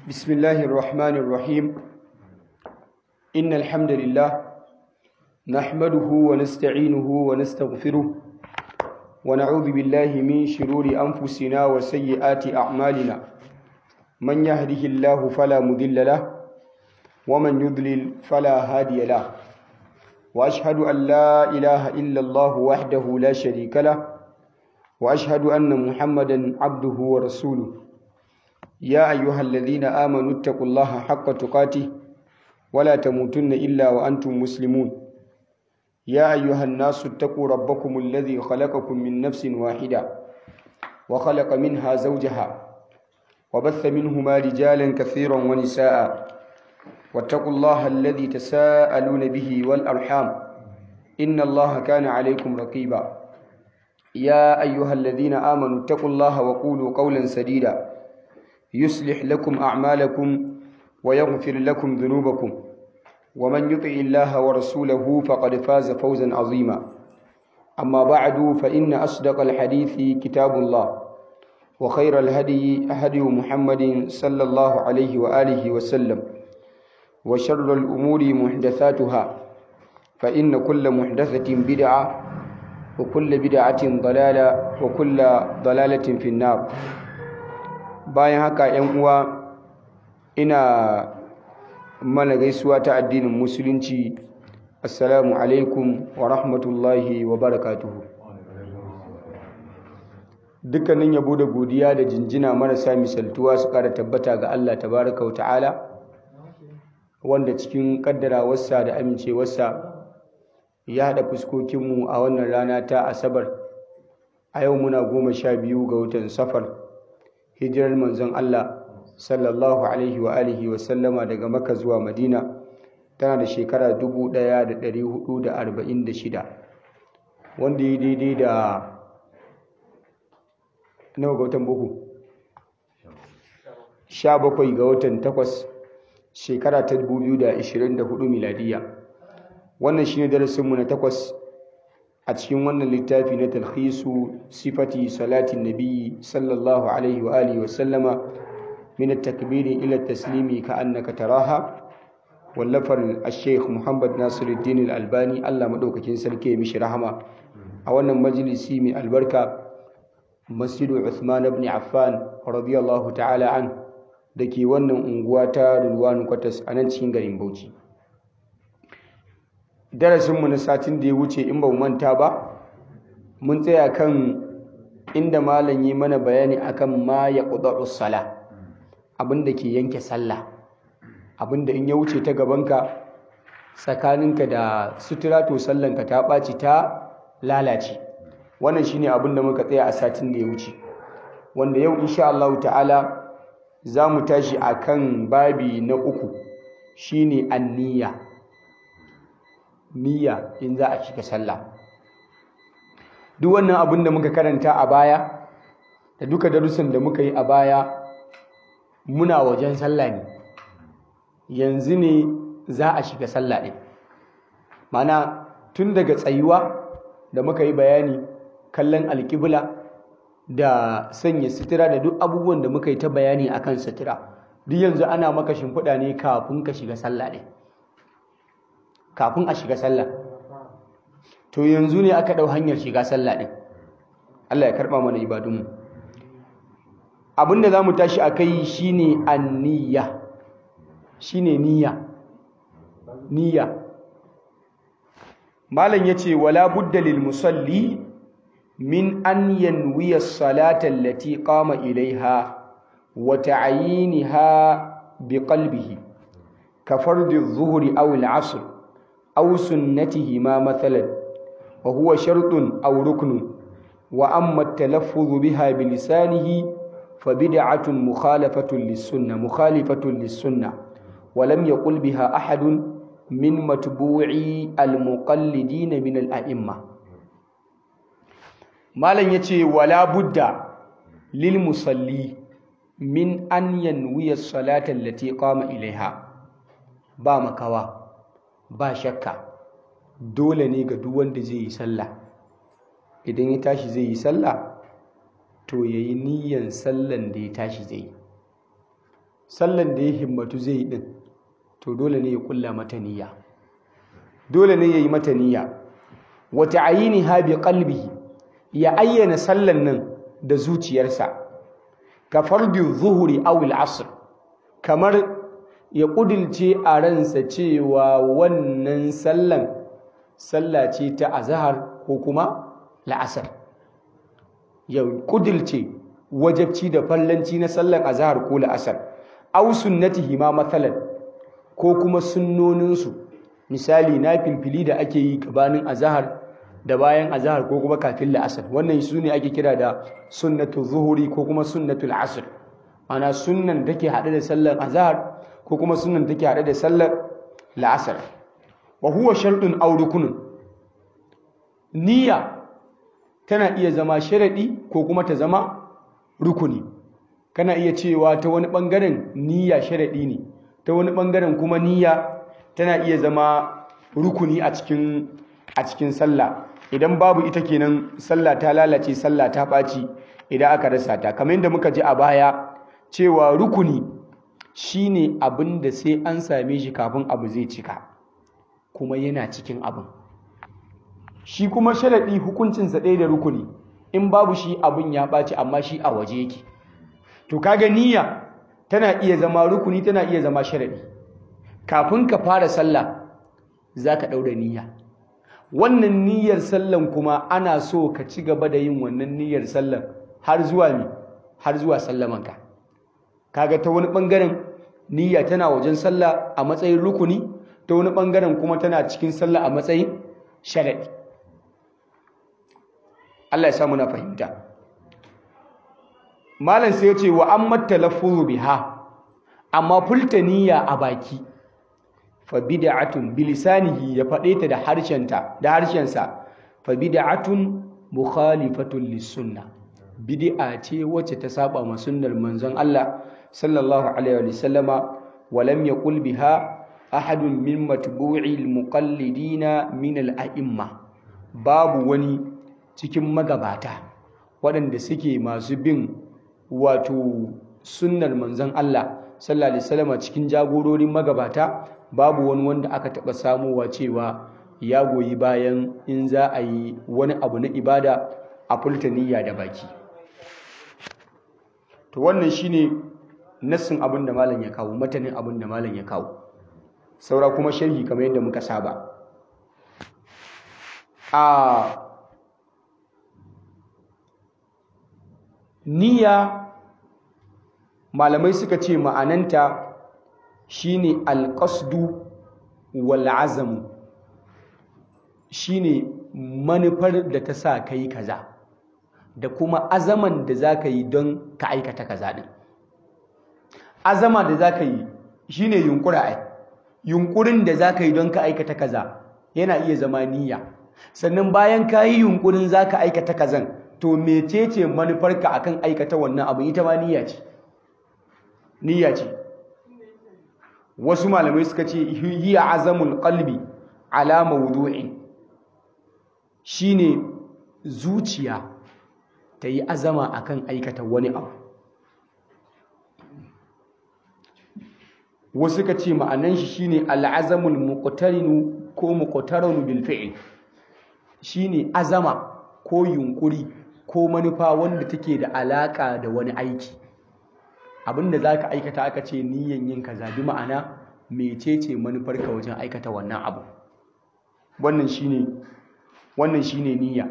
بسم الله الرحمن الرحيم إن الحمد لله نحمده ونستعينه ونستغفره ونعوذ بالله من شرور أنفسنا وسيئات أعمالنا من يهده الله فلا مضل له ومن يضلل فلا هادي له وأشهد أن لا إله إلا الله وحده لا شريك له وأشهد أن محمدا عبده ورسوله يا أيها الذين آمنوا اتقوا الله حق تقاته ولا تموتن إلا وأنتم مسلمون يا أيها الناس اتقوا ربكم الذي خلقكم من نفس واحدة وخلق منها زوجها وبث منهما رجالا كثيرا ونساء واتقوا الله الذي تساءلون به والأرحام إن الله كان عليكم رقيبا يا أيها الذين آمنوا اتقوا الله وقولوا قولا سديدا يصلح لكم أعمالكم ويغفر لكم ذنوبكم ومن يطع الله ورسوله فقد فاز فوزا عظيما أما بعد فإن أصدق الحديث كتاب الله وخير الهدي هدي محمد صلى الله عليه وآله وسلم وشر الأمور محدثاتها فإن كل محدثة بدعة وكل بدعة ضلالة وكل ضلالة في النار bayan haka ‘yan uwa ina mana gaisuwa ta addinin musulunci assalamu alaikum wa rahmatullahi wa barakatuhu dukkanin yabo da godiya da jinjina marasa misaltuwa su ƙara tabbata ga Allah tabaraka wa ta'ala wanda cikin ƙaddarawarsa da amincewarsa ya haɗa fuskokinmu a wannan rana ta asabar a yau muna goma sha biyu ga watan safar hijirar manzon Allah sallallahu alaihi wa alihi wa sallama daga Makka zuwa Madina tana da shekara 1446 wanda yi daidai da nawa ga watan buku 17 ga watan 8 shekara ta 2024 miladiya wannan shine darasinmu na takwas a cikin wannan littafi na talhisu sifati salatin nabi sallallahu alaihi wa alihi wa sallama min at-takbir ila at-taslimi ka annaka taraha wallafar al-sheikh Muhammad Nasiruddin al-Albani Allah madaukakin sarki ya mishi rahama a wannan majalisi mai albarka Masjidu Uthman ibn Affan radiyallahu ta'ala an dake wannan unguwa ta Rulwan Kwatas a nan cikin garin Bauchi darasinmu na satin da ya wuce in ba mu manta ba mun tsaya kan inda malam yi mana bayani akan ma ya ƙudurru sala abinda ke yanke sallah abinda in ya wuce ta gabanka tsakaninka da sutura to sallanka ta ɓaci ta lalace wannan shine abinda muka tsaya a satin da ya wuce wanda yau insha Allah ta'ala za mu tashi akan babi na uku shine anniya niyya in za a shiga sallah duk wannan abin da muka karanta a baya da duka darussan da muka yi a baya muna wajen sallah ne yanzu ne za a shiga sallah ɗin mana tun daga tsayuwa da muka yi bayani kallon alƙibla da sanya sutura da duk abubuwan da muka yi ta bayani akan sutura duk yanzu ana maka shimfiɗa ne kafin ka shiga sallah ɗin kafin a shiga sallah to yanzu ne aka ɗau hanyar shiga sallah ɗin Allah ya karɓa mana ibadunmu abinda za mu tashi a kai shi ne anniya shi ne niyya niyya malam ya ce wala budda lil musalli min an yanwiya salata allati qama ilaiha wa ta'yiniha bi qalbihi ka fardi adh-dhuhri aw al-'asr أو سنتهما مثلا وهو شرط أو ركن وأما التلفظ بها بلسانه فبدعة مخالفة للسنة مخالفة للسنة ولم يقل بها أحد من متبوعي المقلدين من الأئمة ما لن يتي ولا بد للمصلي من أن ينوي الصلاة التي قام إليها با مكوا ba shakka dole ne ga duk wanda zai yi sallah idan ya tashi zai yi sallah to ya yi niyyan sallan da ya tashi zai sallan da ya himmatu zai yi din to dole ne ya kulla mata niyya dole ne ya yi mata niyya wa ta'yiniha bi qalbihi ya ayyana sallan nan da zuciyarsa ka fardi zuhuri aw al-asr kamar ya kudilce a ransa cewa wannan sallan sallah ce ta azhar ko kuma la'asar ya kudilce wajabci da fallanci na sallan azhar ko la'asar aw sunnatihi ma mathalan ko kuma sunnoninsu misali na filfili da ake yi gabanin azhar da bayan azhar ko kuma kafin la'asar wannan su ne ake kira da sunnatul zuhuri ko kuma sunnatul asr ana sunnan take haɗe da sallar azhar ko kuma sunnan take haɗe da sallar la'asar wa huwa shartun aw rukunun niyya tana iya zama sharadi ko kuma ta zama rukuni kana iya cewa ta wani bangaren niyya sharadi ne ta wani bangaren kuma niyya tana iya zama rukuni a cikin a cikin sallah idan babu ita kenan sallah ta lalace sallah ta ɓaci idan aka rasa ta kamar yadda muka ji a baya cewa rukuni shine abin da sai an same shi kafin abu zai cika kuma yana cikin abin shi kuma sharaɗi hukuncinsa ɗaya da rukuni in babu shi abin ya ɓaci amma shi a waje yake to kaga niyya tana iya zama rukuni tana iya zama sharaɗi kafin ka fara sallah za ka ɗaura niyya wannan niyyar sallan kuma ana so ka ci gaba da yin wannan niyyar sallan har zuwa mi har zuwa sallamanka kaga ta wani bangaren niyya tana wajen sallah a matsayin rukuni ta wani bangaren kuma tana cikin sallah a matsayin sharadi Allah ya samu na fahimta malam sai ya ce wa amma talaffuzu biha amma fulta niyya a baki fa bid'atun bilisanihi ya faɗe ta da harshenta da harshensa fa bid'atun mukhalifatun lis-sunnah bid'a ce wacce ta saba ma sunnar manzon Allah sallallahu alaihi wa sallama wa lam yaqul biha ahadun min matbu'i al-muqallidina min al-a'imma babu wani cikin magabata waɗanda suke masu bin wato sunnar manzon Allah sallallahu alaihi wasallama cikin jagororin magabata babu wani wanda aka taɓa samowa cewa ya goyi bayan in za a yi wani abu na ibada a fulta niyya da baki to wannan shine nassin abin da malam ya kawo matanin abin da malam ya kawo saura kuma sharhi kamar yadda muka saba a niyya malamai suka ce ma'ananta shine alqasdu wal azam shine manufar da ta sa kai kaza da kuma azaman da za ka yi don ka aikata kaza din azama da za ka yi shine yunkura ai yunkurin da za ka yi don ka aikata kaza yana iya zama niyya sannan bayan ka yi yunkurin za ka aikata kazan to mecece manufarka akan aikata wannan abu ita ma niyya ce niyya ce wasu malamai suka ce hiya azamul qalbi ala mawdu'in shine zuciya ta yi azama akan aikata wani abu wasu ka ce ma'anan shi shine al'azamul muqtarinu ko muqtaranu bil fi'l shine azama ko yunkuri ko manufa wanda take da alaka da wani aiki abinda zaka aikata aka ce niyyan yin kaza bi ma'ana mecece manufarka wajen aikata wannan abu wannan shine wannan shine niyya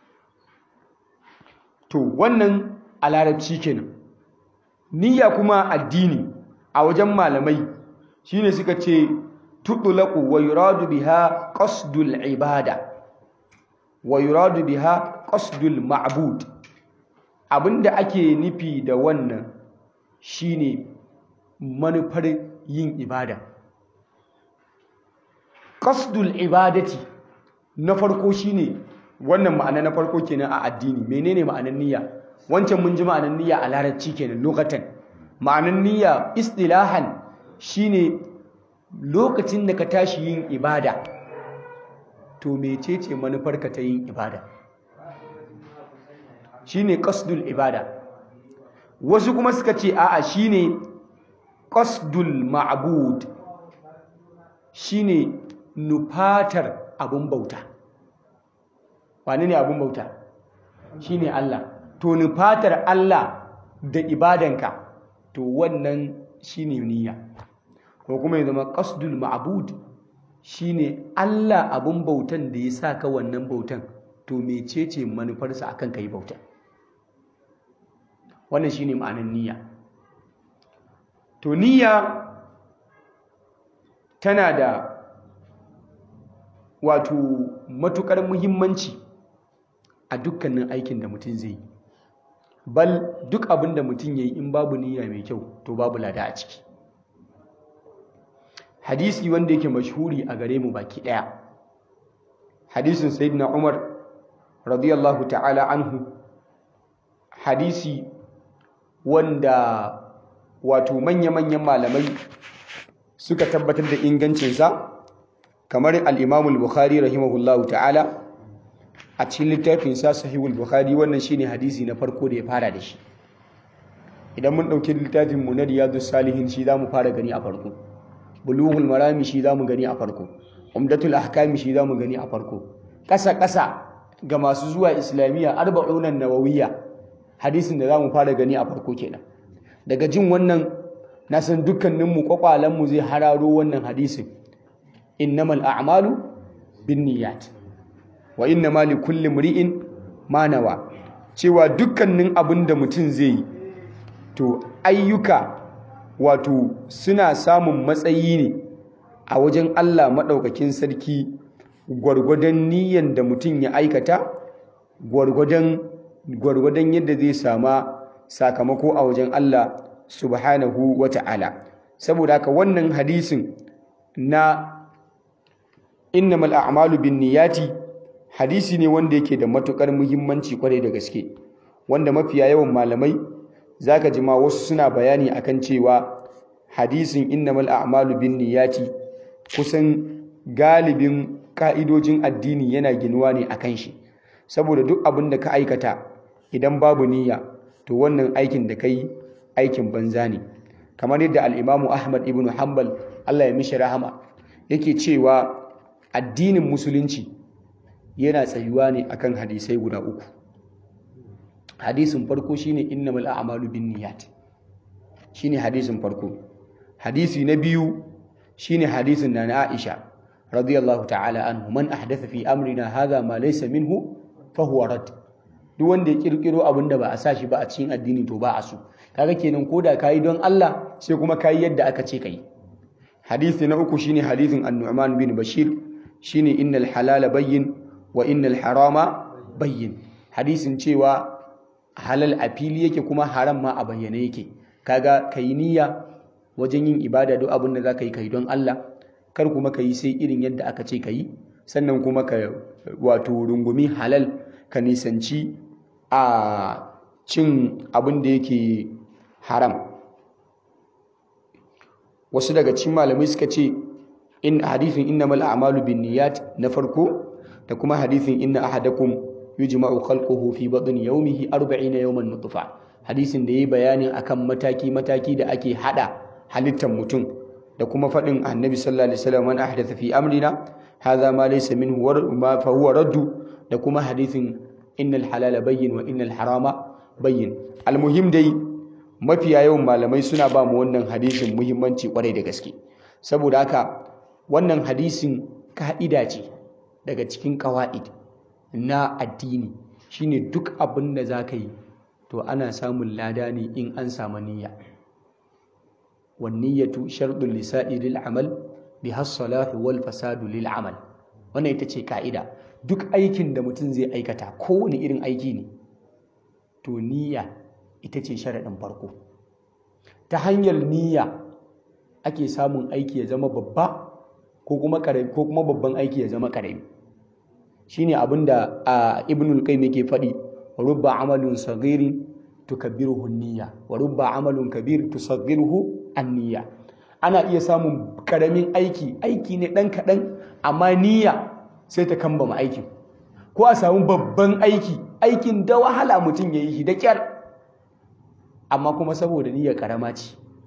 to wannan a larabci kenan niyya kuma addini a wajen malamai shine suka ce tudlaqu wa yuradu biha qasdul ibada wa yuradu biha qasdul ma'bud abinda ake nufi da wannan shine manufar yin ibada qasdul ibadati na farko shine wannan ma'ana na farko kenan a addini menene ma'anar niyya wancan mun ji ma'anar niyya a larabci kenan lokacin ma'anar niyya istilahan shine lokacin da ka tashi yin ibada to mecece manufarka ta yin ibada shine qasdul ibada wasu kuma suka ce a'a shine qasdul ma'bud shine nufatar abun bauta wane ne abun bauta shine Allah to nufatar Allah da ibadanka to wannan shine niyya ko kuma ya zama qasdul ma'bud shine Allah abun bautan da ya saka wannan bautan to mecece manufarsa akan kai bauta wannan shine ma'anar niyya to niyya tana da wato matukar muhimmanci a dukkanin aikin da mutum zai yi bal duk abin da mutum ya yi in babu niyya mai kyau to babu lada a ciki hadisi wanda yake mashhuri a gare mu baki daya hadisin sayyidina umar radiyallahu ta'ala anhu hadisi wanda wato manya-manyan malamai suka tabbatar da ingancinsa kamar al-imamul bukhari rahimahullahu ta'ala a cikin littafinsa sahihul bukhari wannan shine hadisi na farko da ya fara da shi idan mun ɗauki littafin mu na riyadus salihin shi zamu fara gani a farko bulughul marami shi zamu gani a farko umdatul ahkami shi zamu gani a farko ƙasa ƙasa ga masu zuwa islamiyya arba'unan nawawiyya hadisin da zamu fara gani a farko kenan daga jin wannan na san dukkanin mu kwakwalen mu zai hararo wannan hadisin innamal a'malu binniyat wa innama likulli imri'in ma nawa cewa dukkanin abin da mutum zai yi to ayyuka wato suna samun matsayi ne a wajen Allah maɗaukakin sarki gwargwadon niyyar da mutum ya aikata gwargwadon yadda zai sama sakamako a wajen Allah subhanahu wa ta'ala saboda haka wannan hadisin na innamal a'malu bin niyati hadisi ne wanda yake da matukar muhimmanci kwarai da gaske wanda mafiya yawan malamai zaka ji ma wasu suna bayani akan cewa hadisin innamal a'malu binniyati kusan galibin ka'idojin addini yana ginuwa ne akan shi saboda duk abin da ka aikata idan babu niyya to wannan aikin da kai aikin banza ne kamar yadda al-Imam Ahmad ibn Hanbal Allah ya mishi rahama yake cewa addinin musulunci yana tsayuwa ne akan hadisai guda uku hadisin farko shine innamal a'malu binniyat shine hadisin farko hadisi na biyu shine hadisin da na Aisha radiyallahu ta'ala anhu man ahdatha fi amrina hadha ma laysa minhu fa huwa rad duk wanda ya kirkiro abin da ba a sa shi ba a cikin addini to ba a so kaga kenan koda kai don Allah sai kuma kai yadda aka ce kai hadisi na uku shine hadisin an-Nu'man bin Bashir shine innal halala bayyin wa innal harama bayyin hadisin cewa halal a fili yake kuma haram ma a bayyane yake kaga kai niyya wajen yin ibada duk abin da zaka yi kai don Allah kar kuma kai sai irin yadda aka ce kai sannan kuma ka wato rungumi halal ka nisanci a cin abin da yake haram wasu daga cikin malamai suka ce in hadithin innamal a'malu binniyat na farko da kuma hadithin inna ahadakum yujma'u khalquhu fi batni yawmihi 40 yawman nutfa hadisin da yayi bayanin akan mataki mataki da ake hada halittar mutum da kuma fadin annabi sallallahu alaihi wasallam man ahdatha fi amrina hadha ma laysa minhu ma fa huwa raddu da kuma hadithin innal halala bayyin wa innal harama bayyin almuhim dai mafiya yawan malamai suna ba mu wannan hadisin muhimmanci kwarai da gaske saboda haka wannan hadisin ka'ida ce daga cikin ƙawa'id na addini shine duk abin da za ka yi to ana samun lada ne in an samu niyya wanniyatu sharɗin lisa'i lil amal bi hassalahu wal fasadu lil amal wannan ita ce ka'ida duk aikin da mutum zai aikata kowane irin aiki ne to niyya ita ce sharaɗin farko ta hanyar niyya ake samun aiki ya zama babba ko kuma ko kuma babban aiki ya zama karami shine abinda a ibnul qayyim yake faɗi rubba amalun saghirin tukabbiruhu niyya wa rubba amalun kabir tusaghiruhu an-niyya ana iya samun karamin aiki aiki ne dan kadan amma niyya sai ta kambama aikin ko a samu babban aiki aikin da wahala mutum ya yi shi da kyar amma kuma saboda niyyar karama ce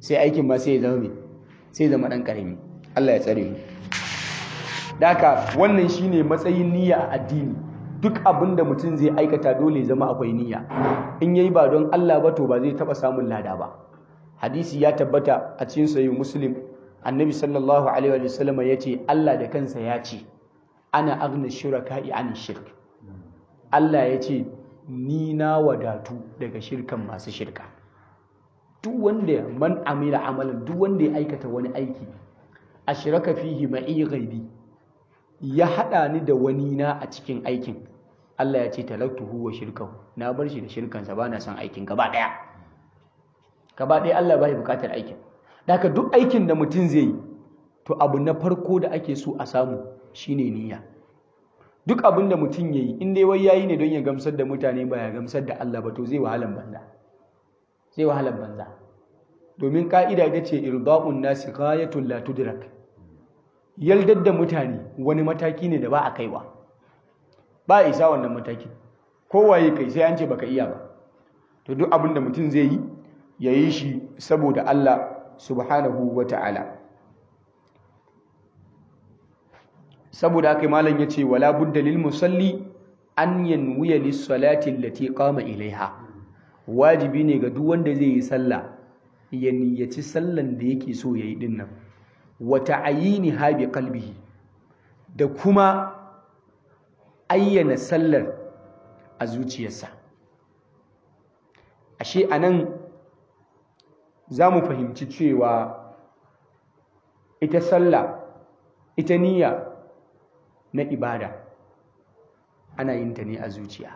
sai aikin ma sai ya zama sai zama dan karami Allah ya tsare mu daka wannan shine matsayin niyya a addini duk abin da mutum zai aikata dole ya zama akwai niyya in yayi ba don Allah ba to ba zai taba samun lada ba hadisi ya tabbata a cikin sahih muslim annabi sallallahu alaihi wa sallam yace Allah da kansa ya ce ana aghna shuraka'i an shirk Allah ya ce ni na wadatu daga shirkan masu shirka duk wanda man amila amalan duk wanda ya aikata wani aiki ashraka fihi ma'i ghaibi ya hada ni da wani na a cikin aikin Allah ya ce talaktuhu wa shirkahu na bar shi da shirkansa ba na son aikin gaba daya gaba daya Allah bai bukatar aikin haka duk aikin da mutum zai yi to abu na farko da ake so a samu shine niyya duk abin da mutum yayi in dai wai yayi ne don ya gamsar da mutane ba ya gamsar da Allah ba to zai wahalan banza zai wahalan banza domin ka'ida ita ce irda'un nasi ghayatul la tudrak yaldar da mutane wani mataki ne da ba a kaiwa ba a isa wannan mataki kowaye kai sai an ce baka iya ba to duk abin da mutum zai yi ya yi shi saboda Allah subhanahu wa ta'ala saboda haka malam ya ce wala budda lil musalli an yanwiya lis salati allati qama ilaiha wajibi ne ga duk wanda zai yi sallah ya niyyaci sallan da yake so yayi din nan wa ta'ayiniha bi qalbihi da kuma ayyana sallar a zuciyarsa ashe anan za mu fahimci cewa ita sallah ita niyya na ibada ana yin ta ne a zuciya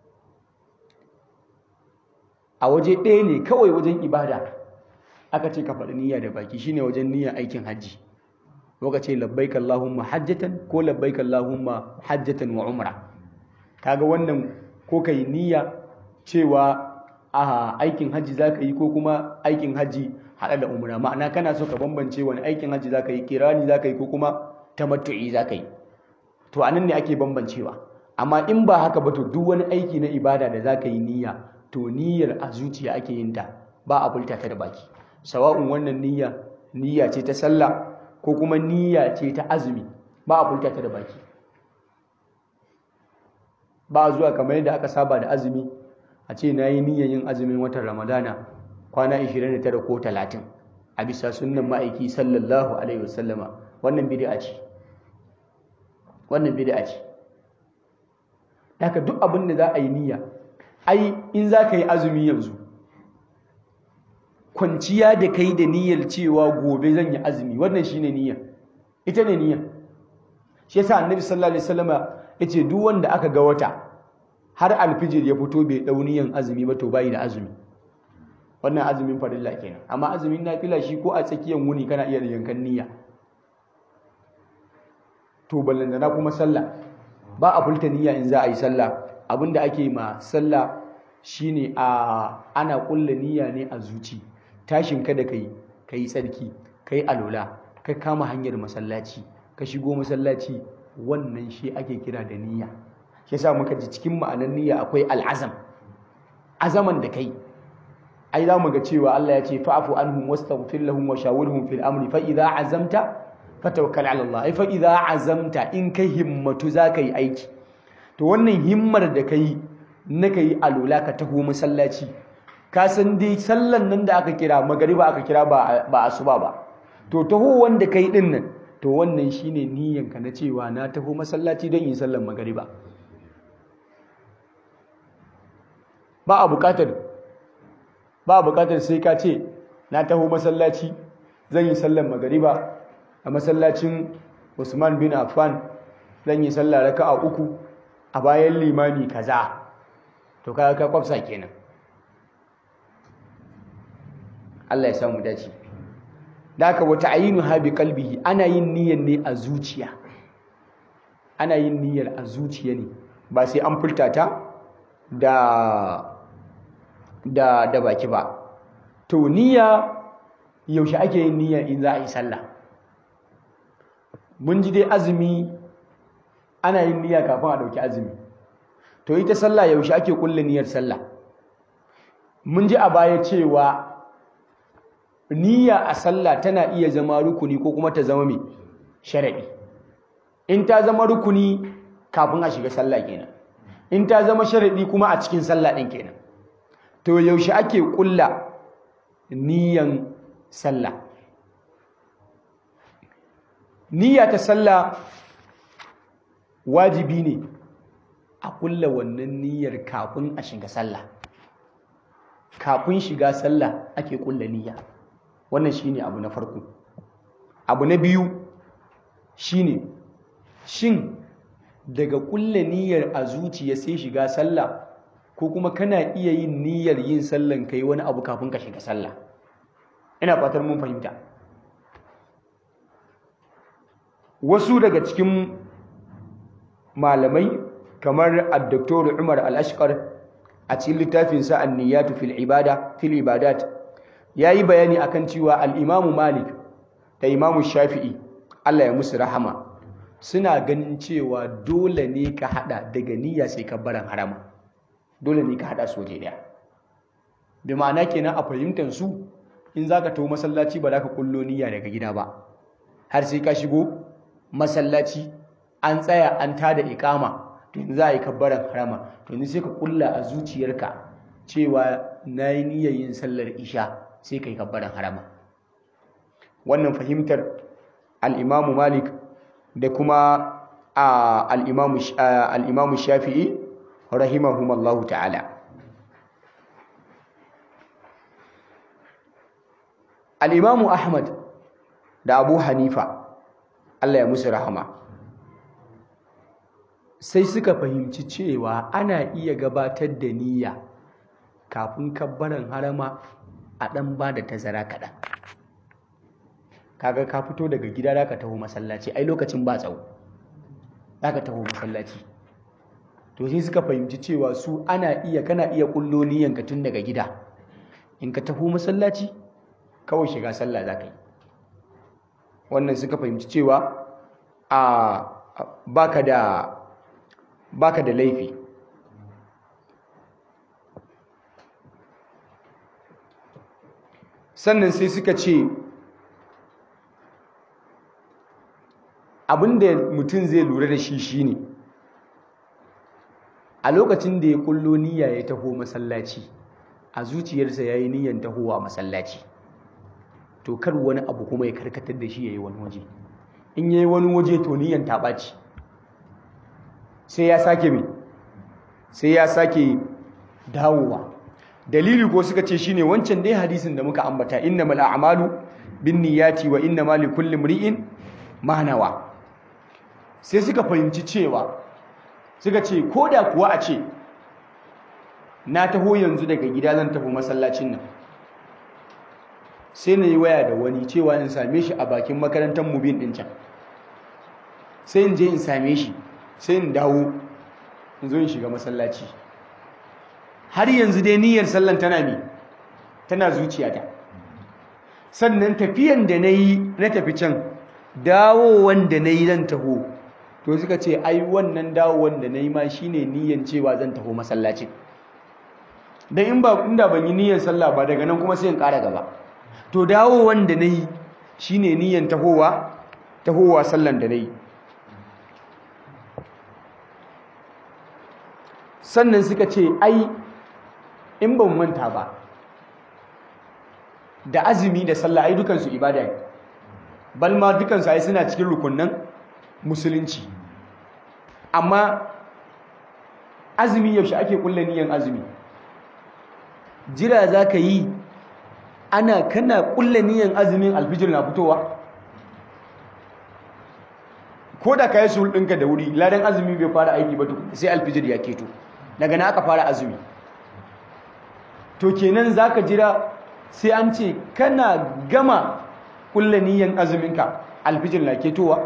a waje ɗaya ne kawai wajen ibada aka ce ka faɗi niyya da baki shine wajen niyyar aikin hajji ka ce labbaik Allahumma hajjatan ko labbaik Allahumma hajjatan wa umra kaga wannan ko kai niyya cewa a aikin hajji zaka yi ko kuma aikin hajji hada da umra ma'ana kana so ka bambance wani aikin hajji zaka yi kirani zaka yi ko kuma tamattu'i zaka yi to anan ne ake bambancewa amma in ba haka ba to duk wani aiki na ibada da zaka yi niyya to niyyar a zuciya ake yin ta ba a bulta ta da baki sawa'un wannan niyya niyya ce ta sallah ko kuma niyya ce ta azumi ba a bulta ta da baki ba a zuwa kamar yadda aka saba da azumi a ce na yi niyyar yin azumin watan ramadana kwana 29 ko 30 a bisa sunnan ma'aiki sallallahu alaihi wasallama wannan bid'a ce wannan bid'a ce haka duk abin da za a yi niyya ai in za ka yi azumi yanzu kwanciya da kai da niyyar cewa gobe zan yi azumi wannan shine niyya ita ne niyya shi yasa annabi sallallahu alaihi wasallama yace duk wanda aka ga wata har alfijir ya fito bai dau niyyan azumi ba to bai da azumi wannan azumin farilla kenan amma azumin nafila shi ko a tsakiyar wuni kana iya yankan niyya to ballantana kuma sallah ba a fulta niyya in za a yi sallah abinda ake ma sallah shine a ana kulla niyya ne a zuci tashin ka da kai kai tsarki kai alola ka kama hanyar masallaci ka shigo masallaci wannan shi ake kira da niyya shi yasa muka ji cikin ma'anar niyya akwai al'azam azaman da kai ai za mu ga cewa Allah ya ce fa'fu anhum wastaghfir lahum wa shawirhum fil amri fa idza azamta fatawakkal ala Allah ai fa idza azamta in kai himmatu zaka yi aiki to wannan himmar da kai na kai alula ka taho masallaci ka san dai sallan nan da aka kira magariba aka kira ba ba asuba ba to taho wanda kai din nan to wannan shine niyyanka na cewa na taho masallaci don yin sallan magariba ba a bukatar ba a bukatar sai ka ce na taho masallaci zan yi sallan magariba a masallacin Usman bin Affan zan yi sallah raka'a uku a bayan limami kaza to kaga ka kwafsa kenan Allah ya samu dace daka wata ayinu ha bi qalbihi ana yin niyyar ne a zuciya ana yin niyyar a zuciya ne ba sai an furta ta da da da baki ba to niyya yaushe ake yin niyya in za a yi sallah mun ji dai azumi ana yin niyya kafin a dauki azumi to ita sallah yaushe ake kulle niyyar sallah mun ji a baya cewa niyya a sallah tana iya zama rukuni ko kuma ta zama mai sharaɗi in ta zama rukuni kafin a shiga sallah kenan in ta zama sharaɗi kuma a cikin sallah ɗin kenan to yaushe ake ƙulla niyyan sallah niyya ta sallah wajibi ne a ƙulla wannan niyyar kafin a shiga sallah kafin shiga sallah ake ƙulla niyya wannan shine abu na farko abu na biyu shine shin daga ƙulla niyyar a zuciya sai shiga sallah ko kuma kana iya yin niyyar yin sallan kai wani abu kafin ka shiga sallah ina fatar mun fahimta wasu daga cikin malamai kamar ad-doktor Umar al-Ashqar a cikin littafin sa an-niyatu fil ibada fil ibadat yayi bayani akan cewa al-Imam Malik da Imam Shafi'i Allah ya musu rahama suna ganin cewa dole ne ka hada daga niyya sai kabbaran harama dole ne ka hada su waje daya bi ma'ana kenan a fahimtar su in zaka tawo masallaci ba za ka kullo niyya daga gida ba har sai ka shigo masallaci an tsaya an tada ikama to yanzu za a yi kabbaran harama to yanzu sai ka kulla a zuciyarka cewa na yi niyyar yin sallar isha sai ka yi kabbaran harama wannan fahimtar al'imamu malik da kuma al'imamu shafi'i rahimahumallahu ta'ala al'imamu ahmad da abu hanifa Allah ya musu rahama sai suka fahimci cewa ana iya gabatar da niyya kafin kabbaran harama a ɗan ba da tazara kaɗan kaga ka fito daga gida da ka taho masallaci ai lokacin ba tsawo da ka taho masallaci to sai suka fahimci cewa su ana iya kana iya kullo niyyanka tun daga gida in ka taho masallaci kawai shiga sallah za ka yi wannan suka fahimci cewa a baka da baka da laifi sannan sai suka ce abinda mutum zai lura da shi shine a lokacin da ya kullo niyya ya taho masallaci a zuciyarsa ya yi niyyan tahowa masallaci to kar wani abu kuma ya karkatar da shi ya yi wani waje in ya yi wani waje to niyyan ta ɓaci sai ya sake mai sai ya sake dawowa dalili ko suka ce shine wancan dai hadisin da muka ambata innamal a'malu binniyati wa innamal likulli imri'in ma nawa sai suka fahimci cewa suka ce koda kuwa a ce na taho yanzu daga gida zan tafi masallacin nan sai na yi waya da wani cewa in same shi a bakin makarantar mubin ɗin can sai in je in same shi sai in dawo in zo in shiga masallaci har yanzu dai niyyar sallan tana ne tana zuciyata sannan tafiyan da na yi na tafi can dawowan da na yi zan taho to suka ce ai wannan dawowan da na yi ma shine niyyar cewa zan taho masallacin don in ba inda ban yi niyyar sallah ba daga nan kuma sai in ƙara gaba to dawowan da na yi shine niyyar tahowa tahowa sallan da na yi sannan suka ce ai in ban manta ba da azumi da sallah ai dukansu ibada ne balma dukansu ai suna cikin rukunnan musulunci amma azumi yaushe ake kulla niyan azumi jira za ka yi ana kana kulla niyan azumin alfijir na fitowa ko da ka yi suhul ɗinka da wuri ladan azumi bai fara aiki ba sai alfijir ya keto daga na aka fara azumi to kenan za ka jira sai an ce kana gama kulla niyan azuminka alfijir na ketowa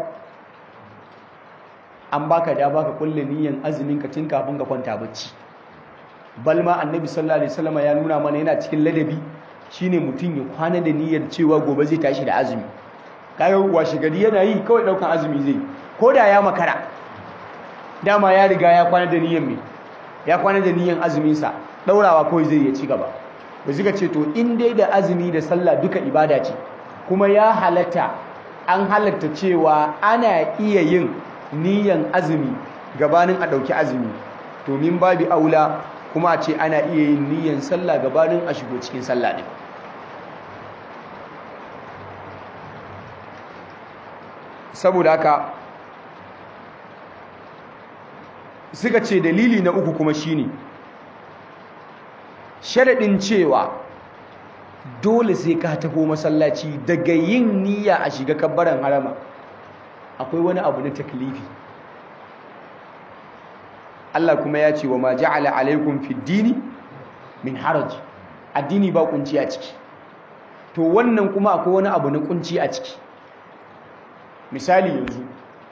an baka da baka kulla niyan azuminka tun kafin ka kwanta bacci balma annabi sallallahu alaihi wasallam ya nuna mana yana cikin ladabi shine mutum ya kwana da niyyar cewa gobe zai tashi da azumi kaga washe gari yana yi kawai daukan azumi zai ko da ya makara dama ya riga ya kwana da niyyar me ya kwana da niyyar azumin sa daurawa kawai zai ya ci gaba ba suka ce to in dai da azumi da sallah duka ibada ce kuma ya halatta an halatta cewa ana iya yin niyan azumi gabanin a ɗauki azumi to min babi aula kuma a ce ana iya yin niyan sallah gabanin a shigo cikin sallah ɗin saboda haka suka ce dalili na uku kuma shine sharaɗin cewa dole sai ka taho masallaci daga yin niyya a shiga kabbaran harama akwai wani abu na taklifi Allah kuma ya ce wa ma ja'ala alaikum fid dini min haraj addini ba kunci a ciki to wannan kuma akwai wani abu na kunci a ciki misali yanzu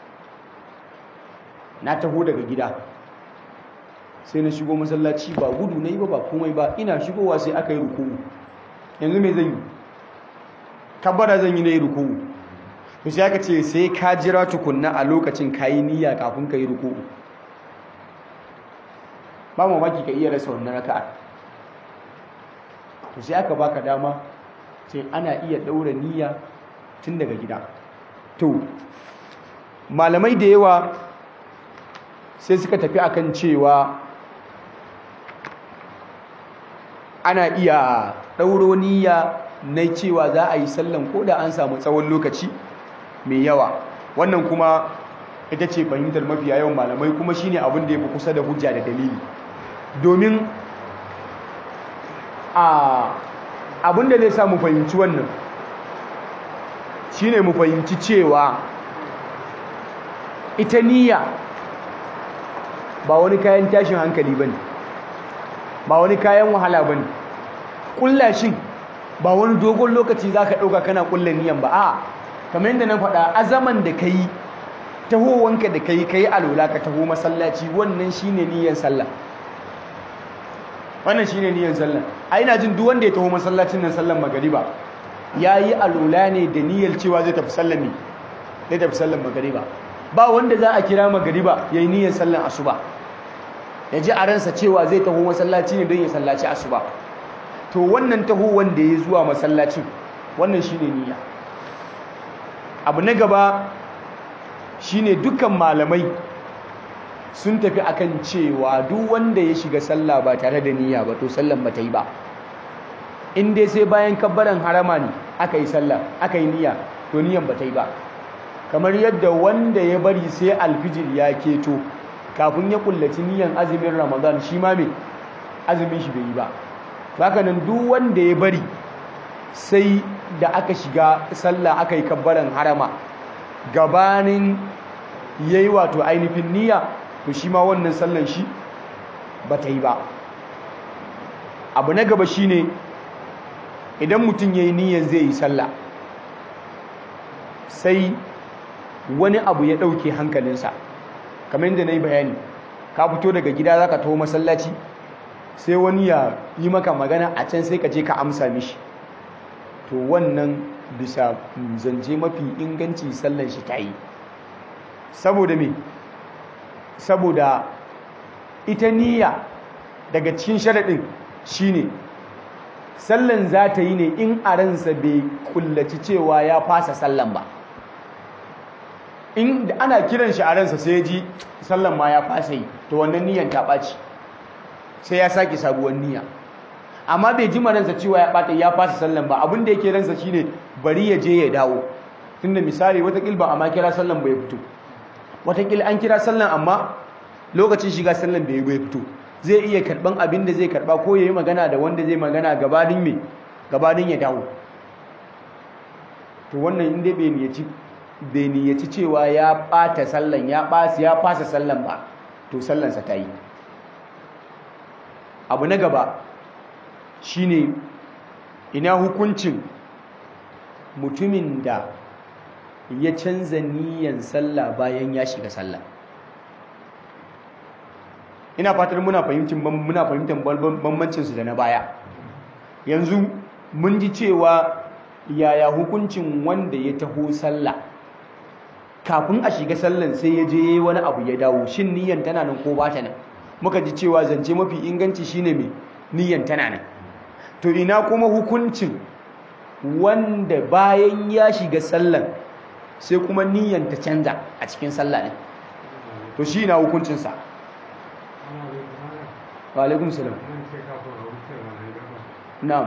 na taho daga gida sai na shigo masallaci ba gudu na yi ba ba komai ba ina shigowa sai aka yi ruku'u yanzu mai zan yi kabbara zan yi na yi ruku'u to sai aka ce sai ka jira tukunna a lokacin ka yi niyya kafin ka yi ruku'u ba mamaki ka iya rasa wannan raka'a to sai aka baka dama sai ana iya ɗaura niyya tun daga gida to malamai da yawa sai suka tafi akan cewa ana iya ɗauro niyya na cewa za a yi sallan ko da an samu tsawon lokaci mai yawa wannan kuma ita ce fahimtar mafiya yawan malamai kuma shine abin da ya fi kusa da hujja da dalili domin a abin da zai sa mu fahimci wannan shine mu fahimci cewa ita niyya ba wani kayan tashin hankali bane ba wani kayan wahala bane kullashin ba wani dogon lokaci zaka dauka kana kullan niyan ba a kamar yadda na faɗa azaman da kai tahowanka da kai kai alola ka taho masallaci wannan shine niyyar sallah wannan shine niyyar sallah ai ina jin duk wanda ya taho masallacin nan sallan magariba yayi alola ne da niyyar cewa zai tafi sallan ne zai tafi sallan magariba ba wanda za a kira magariba yayi niyyar sallan asuba ya ji a ransa cewa zai taho masallaci ne don ya sallaci asuba to wannan taho wanda ya zuwa masallacin wannan shine niyya abu na gaba shine dukkan malamai sun tafi akan cewa duk wanda ya shiga sallah ba tare da niyya ba to sallan ba ta yi ba in dai sai bayan kabbaran harama ne aka yi sallah aka yi niyya to niyyan ba ta yi ba kamar yadda wanda ya bari sai alfijir ya keto kafin ya kullaci niyyan azumin ramadan shi ma me azumin shi bai yi ba haka nan duk wanda ya bari sai da aka shiga sallah aka yi kabbaran harama gabanin yayi wato ainihin niyya to shi ma wannan sallan shi ba ta yi ba abu na gaba shine idan mutum ya yi niyyan zai yi sallah sai wani abu ya ɗauke hankalinsa kamar yadda na yi bayani ka fito daga gida za ka taho masallaci sai wani ya yi maka magana a can sai ka je ka amsa mishi to wannan bisa zance mafi inganci sallan shi ta yi saboda me saboda ita niyya daga cikin sharaɗin shine sallan za ta yi ne in a ransa bai kullaci cewa ya fasa sallan ba in ana kiran shi a ransa sai ji sallan ma ya fasa yi to wannan niyyan ta ɓaci sai ya sake sabuwar niyya amma bai ji ransa cewa ya ɓata ya fasa sallan ba abin da yake ransa shine bari ya je ya dawo tunda misali watakil ba amma kira sallan bai fito watakil an kira sallan amma lokacin shiga sallan bai bai fito zai iya karban abin da zai karba ko yayi magana da wanda zai magana gabanin me gabanin ya dawo to wannan inda bai niyyaci bai niyyaci cewa ya ɓata sallan ya ɓasi ya fasa sallan ba to sallansa ta yi abu na gaba shine ina hukuncin mutumin da ya canza niyan sallah bayan ya shiga sallah ina fatar muna fahimtar muna fahimtar bambancin su da na baya yanzu mun ji cewa yaya hukuncin wanda ya taho sallah kafin a shiga sallan sai ya je wani abu ya dawo shin niyan tana nan ko ba ta nan muka ji cewa zance mafi inganci shine mai niyan tana nan to ina kuma hukuncin wanda bayan ya shiga sallan sai kuma niyyar ta canza a cikin sallah ne to shi na hukuncinsa wa alaikum salam na'am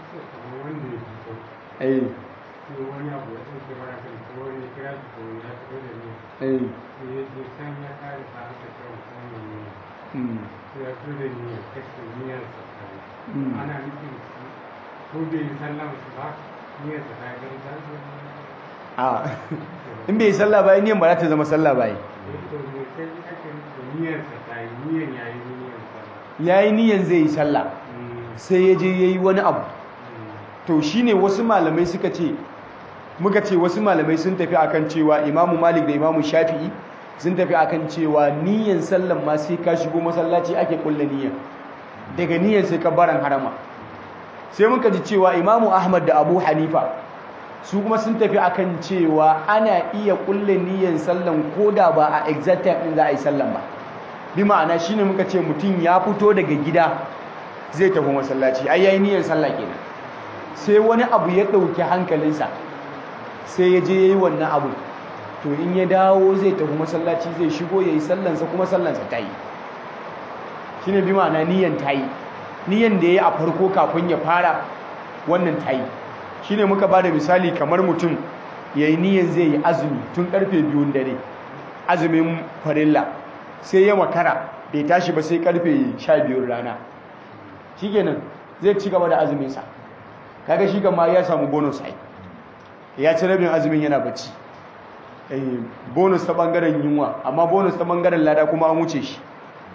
eh wani abu ya ɗauke mara kan ko wani kira shi ko ya taɓa da ni eh sai ya je can ya kare sa aka kira musamman ne mm, sai ya so da ni ya kashe niyyar sa kai Mm. ana nufin shi ko bai yi sallah su ba niyyar sa kai gan ta zo a in bai yi sallah ba niyyar ba za ta zama sallah ba eh to me sai ake nufi niyyar sa ta yi niyyar yayi niyyar sallah yayi niyyar zai yi sallah Mm, sai ya je yayi wani abu mm, to shine wasu malamai suka ce muka ce wasu malamai sun tafi akan cewa imamu malik da imamu shafi'i sun tafi akan cewa niyyar sallan ma sai ka shigo masallaci ake kulle niyyar daga niyyar sai ka baran harama sai muka ji cewa imamu ahmad da abu hanifa su kuma sun tafi akan cewa ana iya kulle niyyar sallan koda ba a exact time din za a yi sallan ba bi ma'ana shine muka ce mutum ya fito daga gida zai tafi masallaci ai yayi niyyar sallah kenan sai wani abu ya ɗauki hankalinsa sai ya je ya yi wannan abu to in ya dawo zai tafi masallaci zai shigo ya yi sallansa kuma sallansa ta yi shi ne bi ma'ana niyan ta yi niyan da ya yi a farko kafin ya fara wannan ta yi shi ne muka ba da misali kamar mutum ya yi niyan zai yi azumi tun karfe biyun dare azumin farilla sai ya makara bai tashi ba sai karfe sha biyun rana shi kenan zai ci gaba da azuminsa kaga shi kama ya samu bonus ai ya ci rabin azumin yana bacci eh bonus ta bangaren yunwa amma bonus ta bangaren lada kuma an wuce shi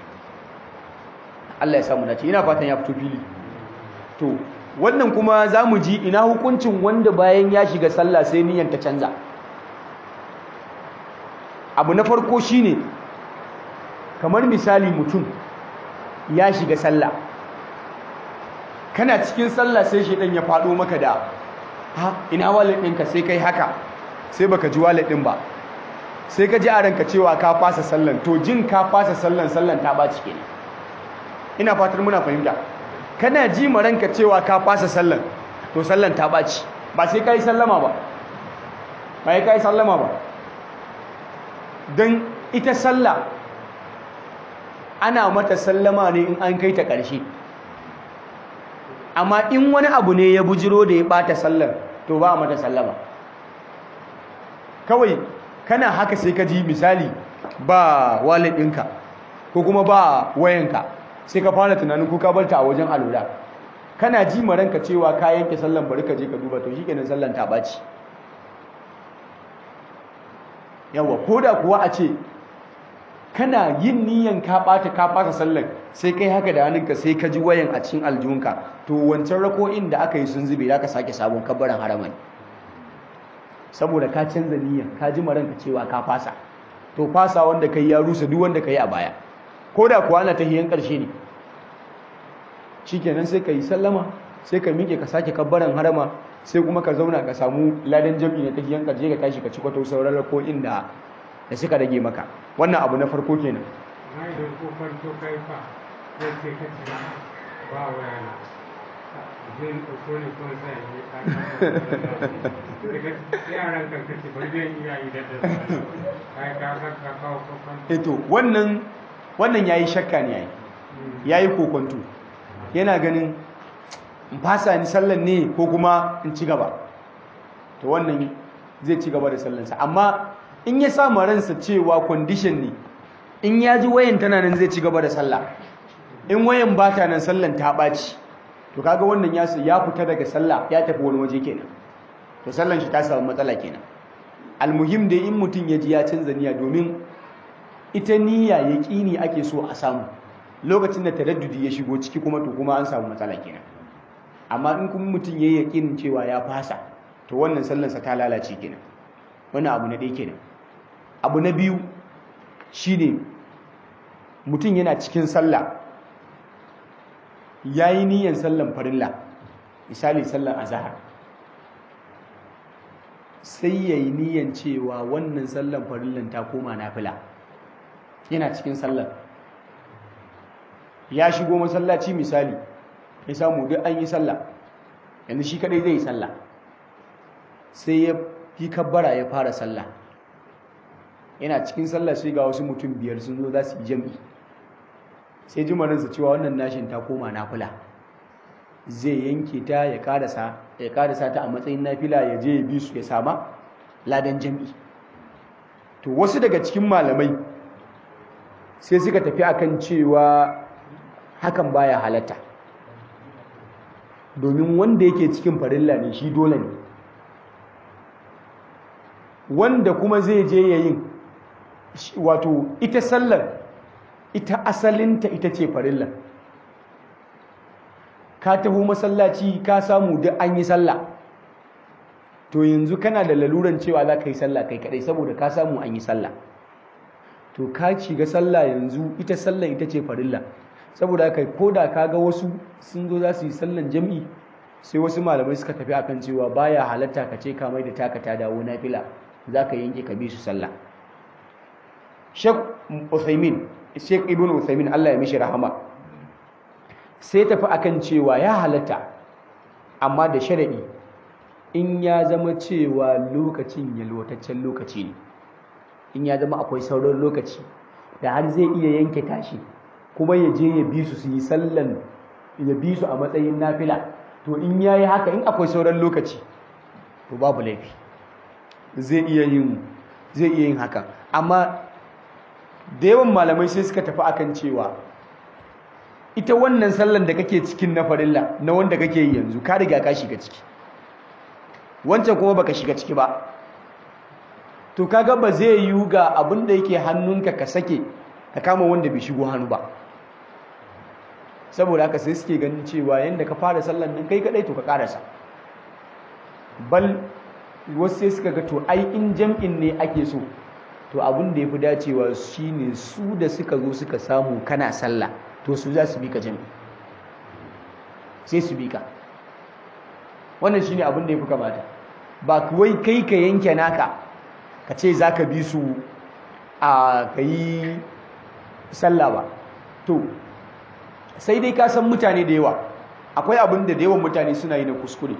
Allah ya samu dace ina fatan ya fito fili to wannan kuma zamu ji ina hukuncin wanda bayan ya shiga sallah sai niyyar ta canza abu na farko shine kamar misali mutum ya shiga sallah kana cikin sallah sai shedan ya faɗo maka da ha ina wallet ɗinka sai kai haka sai baka ji wallet ɗin ba sai ka ji a ranka cewa ka fasa sallan to jin ka fasa sallan sallan ta ɓaci kenan ina fatar muna fahimta kana ji ma ranka cewa ka fasa sallan to sallan ta ɓaci ba sai ka yi sallama ba ba sai ka yi sallama ba don ita sallah ana mata sallama ne in an kai ta ƙarshe amma in wani abu ne ya bujiro da ya bata sallar to ba mata sallama kawai kana haka sai ka ji misali ba wallet ɗinka ko kuma ba wayanka sai ka fara tunanin ko ka barta a wajen alura kana ji maranka cewa ka yanke sallan bari ka je ka duba to shikenan sallan ta baci yawa koda kuwa a ce kana yin niyan ka bata ka fasa sallan sai kai haka da hannunka sai ka ji wayan a cikin aljihunka to wancan rako'in da aka yi sun zube za ka sake sabon kabbaran haraman saboda ka canza niyan ka ji maranka cewa ka fasa to fasa wanda kai ya rusa duk wanda kai a baya ko da kuwa ana tahiyan karshe ne shikenan sai ka yi sallama sai ka miƙe ka sake kabbaran harama sai kuma ka zauna ka samu ladan jam'i na tahiyan karshe ka tashi ka ci kwato sauran rako'in da da suka rage maka wannan abu na farko kenan na idan ko farko kai fa zai ce ka ce ba waya na zai ɗauko ne ko sai yi ka daga yaran kan kace bari zai iya yi da da kai ka ka ka kawo ko farko eto wannan wannan yayi shakka ne yayi yayi kokonto yana ganin in fasa ni sallan ne ko kuma in ci gaba to wannan zai ci gaba da sallansa amma in ya sa ransa cewa condition ne in ya ji wayan tana nan zai ci gaba da sallah in wayan ba ta nan sallan ta ɓaci to kaga wannan ya ya fita daga sallah ya tafi wani waje kenan to sallan shi ta samu matsala kenan almuhim dai in mutum ya ji ya canza niyya domin ita niyya yaqini ake so a samu lokacin da taraddudi ya shigo ciki kuma to kuma an samu matsala kenan amma in kuma mutum yayi yaqinin cewa ya fasa to wannan sallansa ta lalace kenan wannan abu na ɗaya kenan abu na biyu shine mutum yana cikin sallah yayi niyyar sallan farilla misali sallan azhar sai yayi niyyar cewa wannan sallan farillan ta koma nafila yana cikin sallar ya shigo masallaci misali ya samu duk an yi sallah yanzu shi kadai zai yi sallah sai ya fi kabbara ya fara sallah yana cikin sallah sai ga wasu mutum biyar sun zo za su yi jam'i sai jimarinsa cewa wannan nashin ta koma nafila zai yanke ta ya karasa ya karasa ta a matsayin nafila ya je ya bi su ya sama ladan jam'i to wasu daga cikin malamai sai suka tafi akan cewa hakan baya halatta domin wanda yake cikin farilla ne shi dole ne wanda kuma zai je yayin wato ita sallar ita asalinta ita ce farilla ka taho masallaci ka samu duk an yi sallah to yanzu kana da laluran cewa za ka yi sallah kai kadai saboda ka samu an yi sallah to ka shiga sallah yanzu ita sallah ita ce farilla saboda kai ko da ka ga wasu sun zo za su yi sallan jam'i sai wasu malamai suka tafi akan cewa baya halatta ka ce ka mai da taka ta dawo nafila za ka yanke ka bi su sallah Sheikh Uthaymin Sheikh Ibn Uthaymin Allah ya mishi rahama sai tafi akan cewa ya halatta amma da sharadi in ya zama cewa lokacin yalwataccen lokaci ne in ya zama akwai sauran lokaci da har zai iya yanke tashi kuma ya je ya bi su su yi sallan ya bi su a matsayin nafila to in ya yi haka in akwai sauran lokaci to babu laifi zai iya yin zai iya yin haka amma da yawan malamai sai suka tafi akan cewa ita wannan sallan da kake cikin na farilla na wanda kake yi yanzu ka riga ka shiga ciki wancan kuma baka shiga ciki ba to kaga ba zai yiwu ga abin da yake hannunka ka sake ka kama wanda bai shigo hannu ba saboda haka sai suke ganin cewa yanda ka fara sallan nan kai kadai to ka karasa bal wasu sai suka ga to ai in jam'in ne ake so to abin da yafi dacewa shine su da suka zo suka samu kana sallah to su za su bi ka jam'i sai su bi ka wannan shine abin da yafi kamata ba kuwai kai ka yanke naka ka ce za ka bi su a ka yi sallah ba to sai dai ka san mutane da yawa akwai abin da da yawan mutane suna yi na kuskure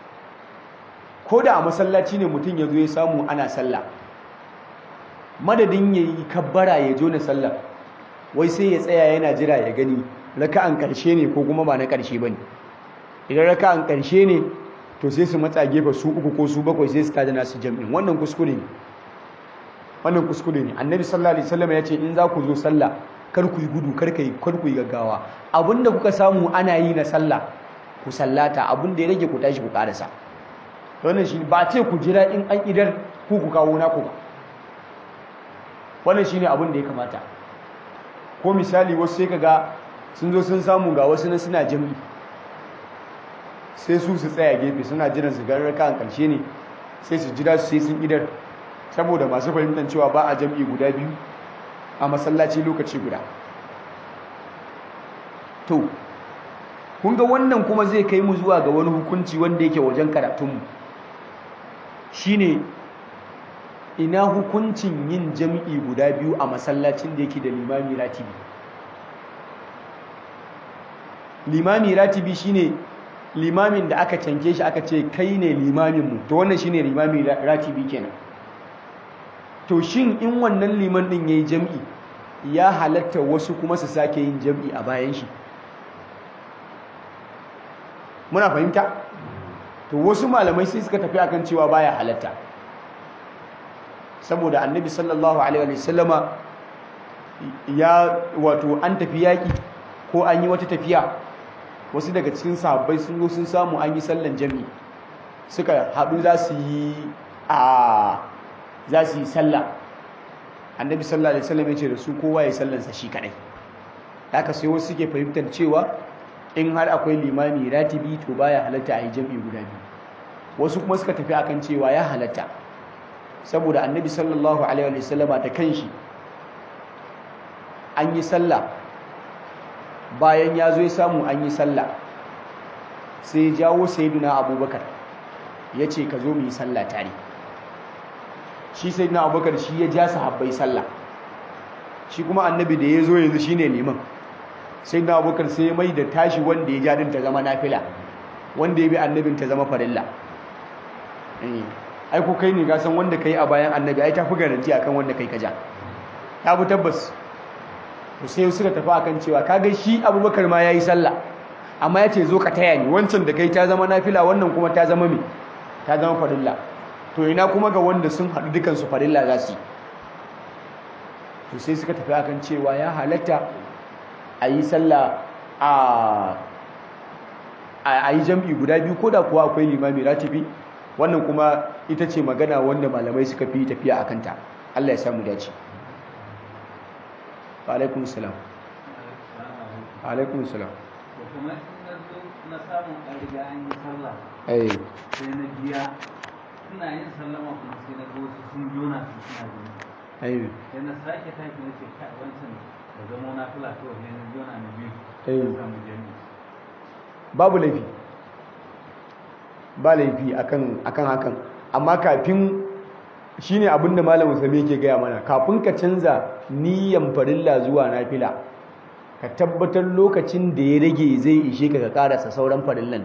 ko da a masallaci ne mutum ya zo ya samu ana sallah madadin ya yi kabbara ya jo na sallah wai sai ya tsaya yana jira ya gani raka'an ƙarshe ne ko kuma ba na ƙarshe ba ne idan raka'an ƙarshe ne to sai su matsa gefe su uku ko su bakwai sai su tada nasu jam'in wannan kuskure ne wannan kuskure ne annabi sallallahu alaihi wasallam ya ce in za ku zo sallah kar ku yi gudu kar kai kar ku yi gaggawa abinda kuka samu ana yi na sallah ku sallata abinda ya rage ku tashi ku karasa wannan shi ba ce ku jira in an idar ku ku kawo naku ba wannan shine abin da ya kamata ko misali wasu sai kaga sun zo sun samu ga wasu na suna jami'i sai su su tsaya gefe suna jiran su garar kan karshe ne sai su jira su sai sun idar saboda masu fahimtar cewa ba a jam'i guda biyu a masallaci lokaci guda to kun ga wannan kuma zai kai mu zuwa ga wani hukunci wanda yake wajen karatunmu shine ina hukuncin yin jam'i guda biyu a masallacin da yake da limami ratibi limami ratibi shine limamin da aka canke shi aka ce kai ne limaminmu to wannan shine limami ratibi kenan to shin in wannan liman din yayi jam'i ya halatta wasu kuma su sake yin jam'i a bayan shi muna fahimta to wasu malamai sai suka tafi akan cewa baya halatta saboda annabi sallallahu alaihi wa sallama ya wato an tafi yaki ko an yi wata tafiya wasu daga cikin sahabbai sun zo sun samu an yi sallan jami'i suka haɗu za su yi a za su yi sallah annabi sallallahu alaihi wasallam ya ce da su kowa ya sallansa shi kadai haka sai wasu suke fahimtar cewa in har akwai limami ratibi to baya halatta a yi jami'i guda biyu wasu kuma suka tafi akan cewa ya halatta saboda annabi sallallahu alaihi wasallama da kanshi an yi sallah bayan ya zo ya samu an yi sallah sai ya jawo sayyiduna abubakar ya ce ka zo mu yi sallah tare shi sayyiduna abubakar shi ya ja sahabbai sallah shi kuma annabi da ya zo yanzu shine liman sayyiduna abubakar sai ya mai da tashi wanda ya ja din ta zama nafila wanda ya bi annabin ta zama farilla ai ko kai ne ga san wanda kai a bayan annabi ai tafi garanti akan wanda kai ka ja ta bu tabbas to sai suka tafi akan cewa kaga shi abubakar ma yayi sallah amma yace zo ka taya ni wancan da kai ta zama nafila wannan kuma ta zama me ta zama farilla to ina kuma ga wanda sun haɗu dukan su farilla za su to sai suka tafi akan cewa ya halatta a yi sallah a a yi jam'i guda biyu ko da kuwa akwai limami ratibi wannan kuma ita ce magana wanda malamai suka fi tafiya a kanta Allah ya samu dace alaikun salam alaikun salam kuma in na zo na samu a riga an yi sallah eh sai na biya ina yin sallama kuma sai na ga wasu sun jona su suna jini eh sai na sake tashi na ce kai wancan da zama na fula to sai na jona na biyu Eh. na samu jami'i babu laifi ba laifi akan akan hakan amma kafin shine abinda malam Usami yake gaya mana kafin ka canza niyyan farilla zuwa nafila ka tabbatar lokacin da ya rage zai ishe ka ka karasa sauran farillan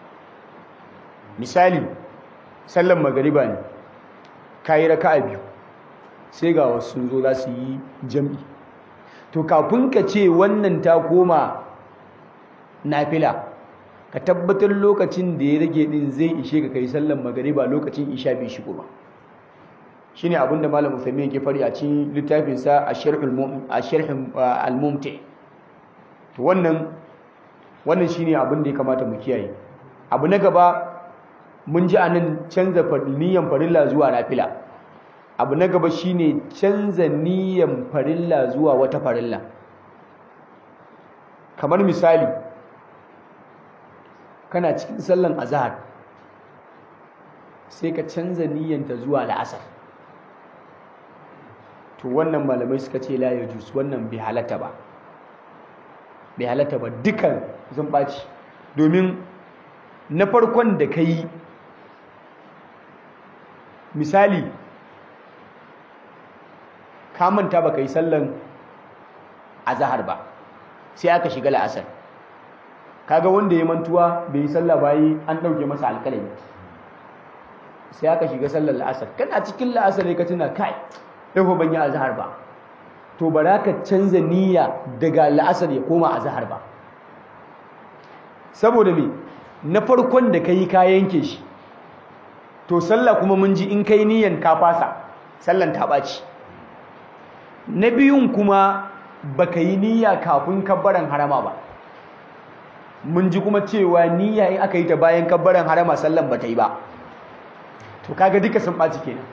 misali sallan magariba ne kayi raka'a biyu sai ga wasu sun zo za su yi jam'i to kafin ka ce wannan ta koma nafila ka tabbatar lokacin da ya rage din zai ishe ka kai sallan magariba lokacin isha bai shigo ba shine abin da malam Uthaymeen yake fari a cikin littafin sa Asharhul Mum Asharhul Al-Mumti to wannan wannan shine abin da ya kamata mu kiyaye abu na gaba mun ji anan canza niyyar farilla zuwa nafila abu na gaba shine canza niyyar farilla zuwa wata farilla kamar misali kana cikin sallan azhar sai ka canza niyyanta zuwa la'asar to wannan malamai suka ce la yajus wannan bai halatta ba bai halatta ba dukan sun ɓaci domin na farkon da ka yi misali ka manta ba ka yi sallan azahar ba sai aka shiga la'asar kaga wanda ya mantuwa bai yi sallah bayi an ɗauke masa alƙalami sai aka shiga sallar la'asar kana cikin la'asar ne ka tuna kai yau ban yi azahar ba to ba za ka canza niyya daga la'asar ya koma azahar ba saboda me na farkon da ka yi ka yanke shi to sallah kuma mun ji in kai niyyan ka fasa sallan ta ɓaci na biyun kuma baka yi niyya kafin kabbaran harama ba mun ji kuma cewa niyya in aka yi ta bayan kabbaran harama sallan ba ta yi ba to kaga duka sun ɓaci kenan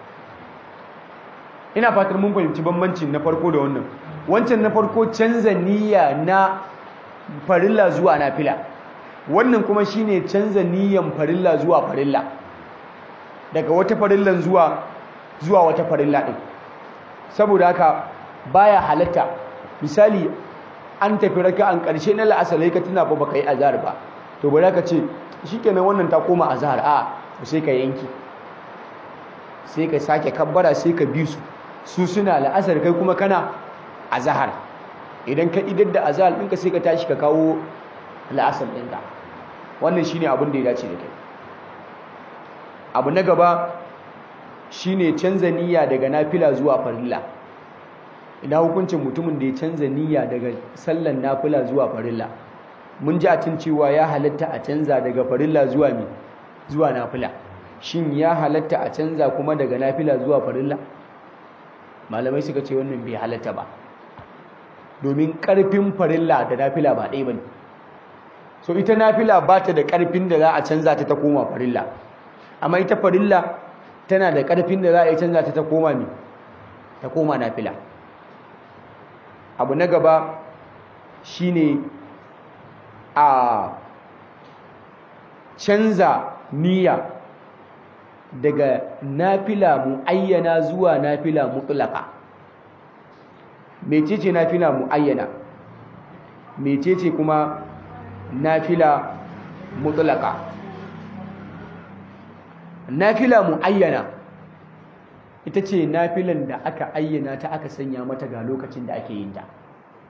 ina fatar mun fahimci bambancin na farko da wannan wancan na farko canza niyya na farilla zuwa nafila wannan kuma shine canza niyyan farilla zuwa farilla daga wata farillan zuwa zuwa wata farilla din saboda haka baya halatta misali an tafi raka'an ƙarshe na la'asar ka tuna ba baka yi azhar ba to bari ka ce shikenan wannan ta koma azhar a sai ka yanki sai ka sake kabbara sai ka bi su su suna la'asar kai kuma kana azhar idan ka idar da azhar ɗinka sai ka tashi ka kawo la'asar ɗinka wannan shine abin da ya dace da kai abu na gaba shine canza niyya daga nafila zuwa farilla ina hukuncin mutumin da ya canza niyya daga sallan nafila zuwa farilla mun ji a cin cewa ya halatta a canza daga farilla zuwa mi zuwa nafila shin ya halatta a canza kuma daga nafila zuwa farilla malamai suka ce wannan bai halatta ba domin karfin farilla da nafila ba ɗaya bane so ita nafila ba ta da karfin da za a canza ta ta koma farilla amma ita farilla tana da karfin da za a yi canza ta ta koma mi ta koma nafila abu na gaba shine a canza niyya daga nafila muayyana zuwa nafila mutlaka mecece nafila muayyana mecece kuma nafila mutlaka nafila muayyana ita ce nafilan da aka ayyana ta aka sanya mata ga lokacin da ake yin ta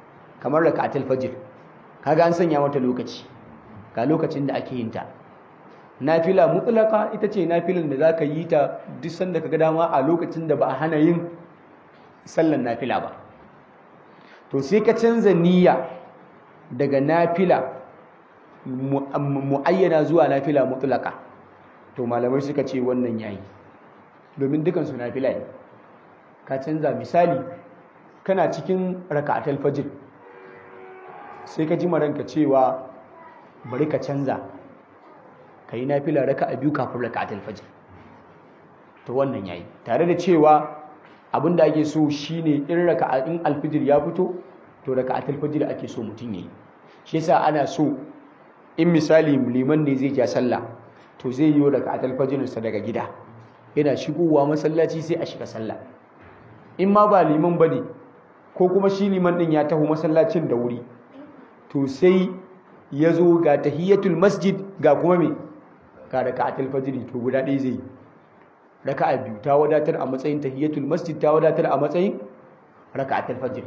kamar rakatul fajr kaga an sanya mata lokaci ga lokacin da ake yin ta nafila mutlaka ita ce nafilan da zaka yi ta duk sanda kaga dama a lokacin da ba a hana yin sallan nafila ba to sai ka canza niyya daga nafila muayyana zuwa nafila mutlaka to malamai suka ce wannan yayi domin dukan su nafila ne ka canza misali kana cikin raka'atul fajr sai ka ji maranka cewa bari ka canza ka yi nafila raka a biyu kafin raka'atul fajr to wannan yayi tare da cewa abin da ake so shine in raka'a in alfijir ya fito to raka'atul fajr ake so mutum yayi shi yasa ana so in misali liman ne zai ja sallah to zai yi raka'atul fajr sa daga gida yana shigowa masallaci sai a shiga sallah in ma ba liman bane ko kuma shi liman din ya taho masallacin da wuri to sai ya zo ga tahiyatul masjid ga kuma me ga raka'atul fajr to guda ɗaya zai raka'a biyu ta wadatar a matsayin tahiyatul masjid ta wadatar a matsayin raka'atul fajr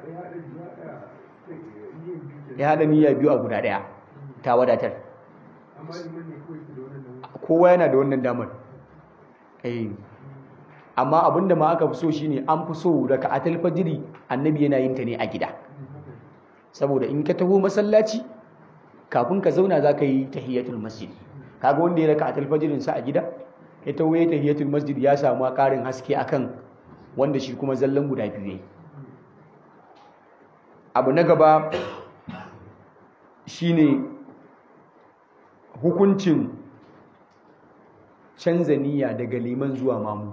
ya hada niyya biyu a guda ɗaya ta wadatar kowa yana da wannan damar eh amma abinda ma aka fi so shine an fi so raka'atul fajr annabi yana yin ta ne a gida saboda in ka taho masallaci kafin ka zauna za ka yi tahiyatul masjid kaga wanda ya raka a talfajirin sa a gida ya taho ya tahiyatul masjid ya samu karin haske akan wanda shi kuma zallan guda biyu yayi abu na gaba shine hukuncin canza niyya daga liman zuwa mamu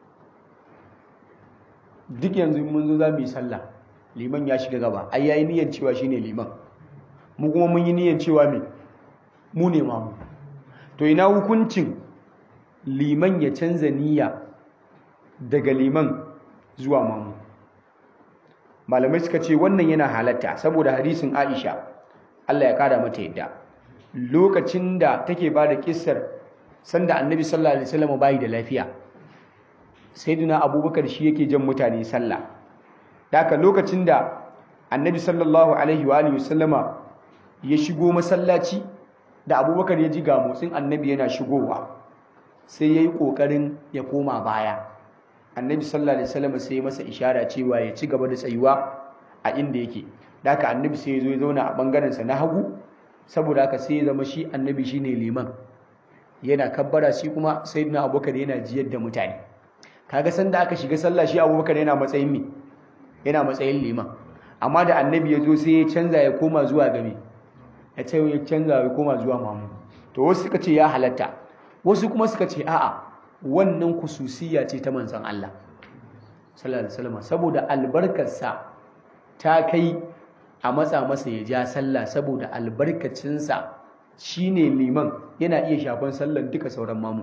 duk yanzu mun zo za mu yi sallah liman ya shiga gaba ai yayi niyyar cewa shine liman mu kuma mun yi niyyar cewa me mu ne mamu to ina hukuncin liman ya canza niyya daga liman zuwa mamu malamai suka ce wannan yana halatta saboda hadisin Aisha Allah ya kada mata yadda lokacin da take ba da kissar sanda annabi sallallahu alaihi wasallam bai da lafiya sayyidina abubakar shi yake jan mutane sallah Daka lokacin da annabi sallallahu alaihi wa alihi wasallama ya shigo masallaci da abubakar ya ji ga motsin annabi yana shigowa sai ya yi ƙoƙarin ya koma baya annabi sallallahu alaihi wasallama sai ya masa ishara cewa ya ci gaba da tsayuwa a inda yake Daka annabi sai ya zo ya zauna a ɓangarensa na hagu saboda haka sai ya zama shi annabi shine liman yana kabbara shi kuma sayyidina abubakar yana jiyar da mutane kaga sanda aka shiga sallah shi abubakar yana matsayin me yana matsayin liman amma da annabi ya zo sai ya canza ya koma zuwa game ya ce ya canza ya koma zuwa mamu to wasu suka ce ya halatta wasu kuma suka ce a'a wannan kususiya ce ta manzon Allah sallallahu alaihi wasallam saboda albarkarsa ta kai a matsa masa ya ja sallah saboda albarkacinsa shine liman yana iya shafan sallan duka sauran mamu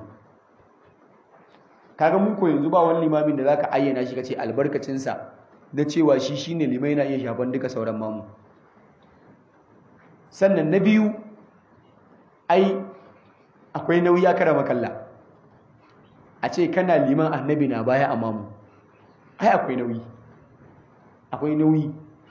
kaga mun ko yanzu ba wani limamin da zaka ayyana shi kace albarkacinsa na cewa shi shine limai na iya shafan duka sauran mamu sannan na biyu ai akwai nauyi ya kara makalla a ce kana liman annabi na baya a mamu ai akwai nauyi akwai nauyi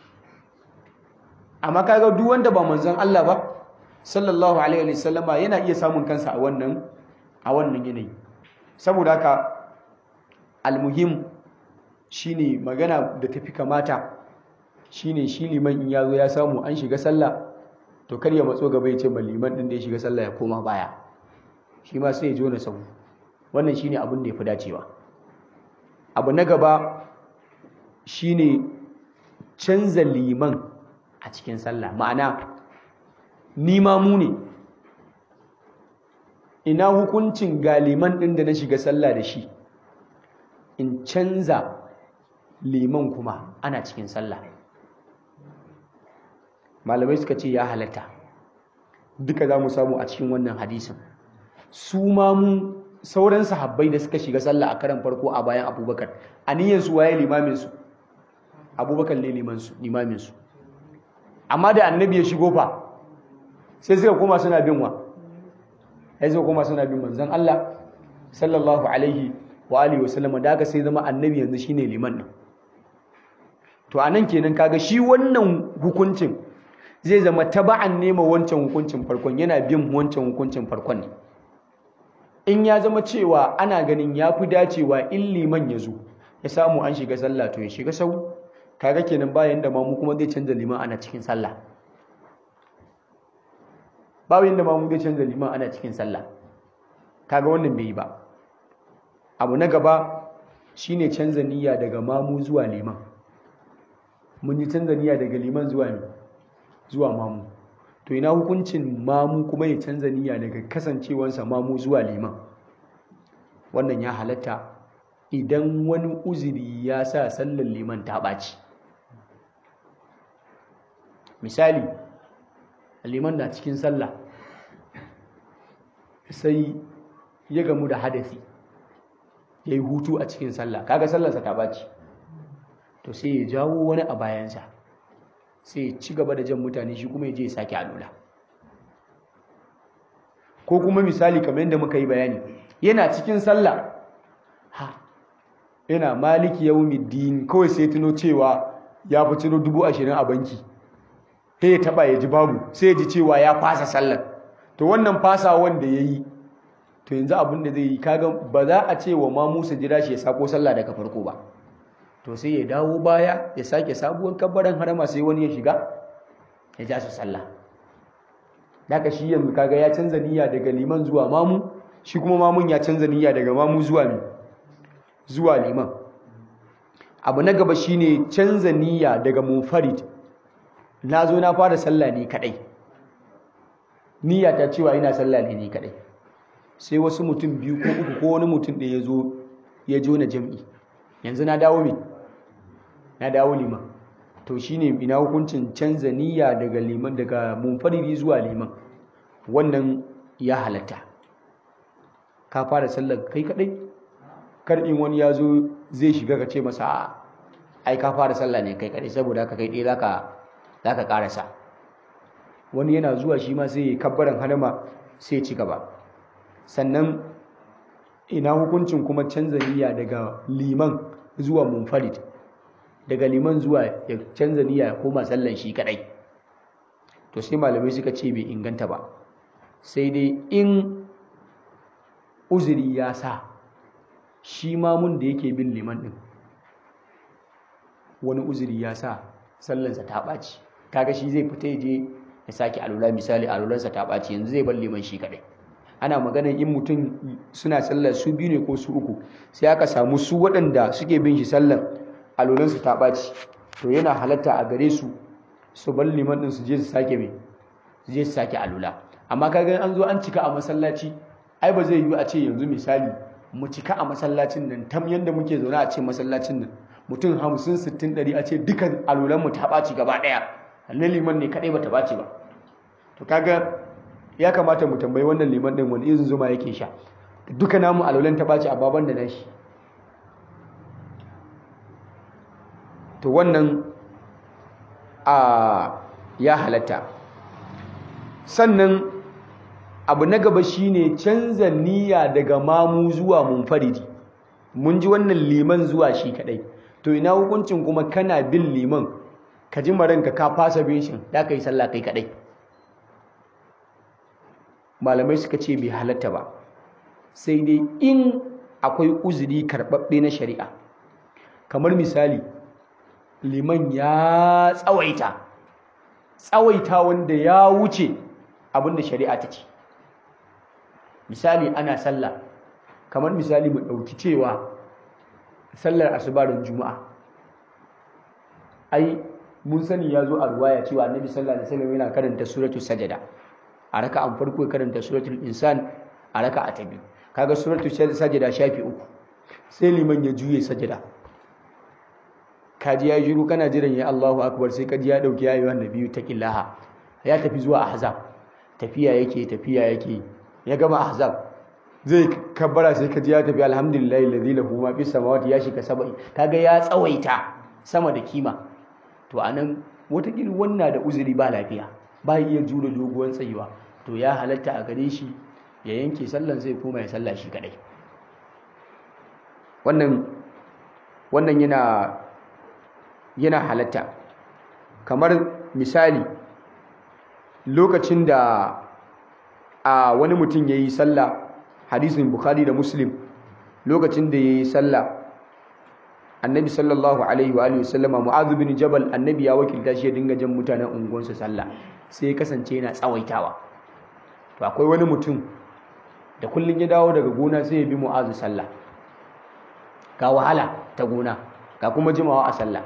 amma kaga duk wanda ba manzon Allah ba sallallahu alaihi wasallama yana iya samun kansa a wannan a wannan yanayi saboda haka almuhim shine magana da tafi kamata shine shi liman in yazo ya samu an shiga sallah to kar ya matso gaba ya ce ba liman din da ya shiga sallah ya koma baya shi ma sai ya jona sau wannan shine abin da ya fi dacewa abu na gaba shine canza liman a cikin sallah ma'ana ni ma mu ne ina hukuncin ga liman din da na shiga sallah da shi in canza liman kuma ana cikin sallah malamai suka ce ya halatta duka za mu samu a cikin wannan hadisin su ma mu sauran sahabbai da suka shiga sallah a karan farko a bayan abubakar a niyyar su waye limaminsu abubakar ne limaminsu amma da annabi ya shigo fa sai suka koma suna bin wa sai suka koma suna bin manzon Allah sallallahu alaihi wa alihi wa sallam da aka sai zama annabi yanzu shine liman din to anan kenan kaga shi wannan hukuncin zai zama taba'an nema wancan hukuncin farkon yana bin wancan hukuncin farkon ne in ya zama cewa ana ganin ya fi dacewa in liman ya zo ya samu an shiga sallah to ya shiga sau kaga kenan bayan da mamu kuma zai canza liman ana cikin sallah bayan da mamu zai canza liman ana cikin sallah kaga wannan bai yi ba abu na gaba shine canza niyya daga mamu zuwa liman mun yi canza niyya daga liman zuwa ne zuwa mamu to ina hukuncin mamu kuma ya canza niyya daga kasancewansa mamu zuwa liman wannan ya halatta idan wani uzuri ya sa sallar liman ta ɓaci misali liman na cikin sallah sai ya gamu da hadasi ya yi hutu a cikin sallah kaga sallarsa ta ɓaci to sai ya jawo wani a bayansa sai ya ci gaba da jan mutane shi kuma ya je ya sake alula ko kuma misali kamar yadda muka yi bayani yana cikin sallah ha yana maliki yawmiddin kawai sai tuno cewa ya fi ciro dubu ashirin a banki sai ya taba ya ji babu sai ya ji cewa ya fasa sallar to wannan fasa wanda ya yi to yanzu abin da zai yi kaga ba za a ce wa ma musa jira shi ya sako sallah daga farko ba to sai ya dawo baya ya sake sabuwar kabbaran harama sai wani ya shiga ya ja su sallah daga shi yanzu kaga ya canza niyya daga liman zuwa mamu shi kuma mamun ya canza niyya daga mamu zuwa mi zuwa liman abu na gaba shine canza niyya daga munfarid na zo na fara sallah ne kadai niyya ta cewa ina sallah ne ni kadai sai wasu mutum biyu ko uku ko wani mutum da ya zo ya jo na jam'i yanzu na dawo me na dawo liman to shine ina hukuncin canza niyya daga liman daga munfaridi zuwa liman wannan ya halatta ka fara sallar kai kadai kar in wani ya zo zai shiga ka ce masa ai ka fara sallah ne kai kadai saboda haka kai dai zaka zaka karasa wani yana zuwa shi ma sai ya kabbaran halama sai ya ci gaba sannan ina hukuncin kuma canza niyya daga liman zuwa munfarid daga liman zuwa ya canza niyya ya koma sallan shi kadai to sai malamai suka ce bai inganta ba sai dai in uzuri ya sa shi mamun da yake bin liman din wani uzuri ya sa sallansa ta ɓaci kaga shi zai fita ya je ya sake alula misali alulansa ta ɓaci yanzu zai bar liman shi kadai ana maganar in mutum suna sallar su biyu ne ko su uku sai aka samu su waɗanda suke bin shi sallar alulansu ta ɓaci to yana halatta a gare su su bar liman ɗin su je su sake mai su je su sake alula amma kaga an zo an cika a masallaci ai ba zai yiwu a ce yanzu misali mu cika a masallacin nan tam yanda muke zaune a ce masallacin nan mutum hamsin sittin ɗari a ce dukan alulan mu ta ɓaci gaba ɗaya na liman ne kaɗai bata ɓaci ba to kaga ya kamata mu tambayi wannan liman ɗin wani irin zuma yake sha duka namu alulan ta ɓaci a baban da nashi to wannan a ya halatta sannan abu na gaba shine canza niyya daga mamu zuwa munfaridi mun ji wannan liman zuwa shi kadai to ina hukuncin kuma kana bin liman ka ji maranka ka fasa bin shi da ka yi sallah kai kadai malamai suka ce bai halatta ba sai dai in akwai uzuri karɓaɓɓe na shari'a kamar misali liman ya tsawaita tsawaita wanda ya wuce abinda shari'a ta ce misali ana sallah kamar misali mu ɗauki cewa sallar asubarin juma'a ai mun sani ya zo a ruwaya cewa annabi sallallahu alaihi wasallam yana karanta suratul sajada a raka'an farko ya karanta suratul insan a raka'a ta biyu kaga suratul sajada shafi uku sai liman ya juye sajada kaji ya shiru kana jiran ya Allahu akbar sai kaji ya dauki yayi wannan biyu ta killaha ya tafi zuwa ahzab tafiya yake tafiya yake ya gama ahzab zai kabbara sai kaji ya tafi alhamdulillahi alladhi lahu ma fis samawati ya shiga sabai kaga ya tsawaita sama da kima to anan wataƙila wannan da uzuri ba lafiya ba iya jure doguwan tsayuwa to ya halatta a gare shi ya yanke sallan sai koma ya salla shi kadai wannan wannan yana yana halatta kamar misali lokacin da a wani mutum ya yi sallah hadisin bukhari da muslim lokacin da yayi sallah annabi sallallahu alaihi wa alihi wasallama mu'adh bin jabal annabi ya wakilta shi ya dinga jan mutanen unguwansa sallah sai ya kasance yana tsawaitawa to akwai wani mutum da kullun ya dawo daga gona sai ya bi mu'adh sallah ga wahala ta gona ga kuma jimawa a sallah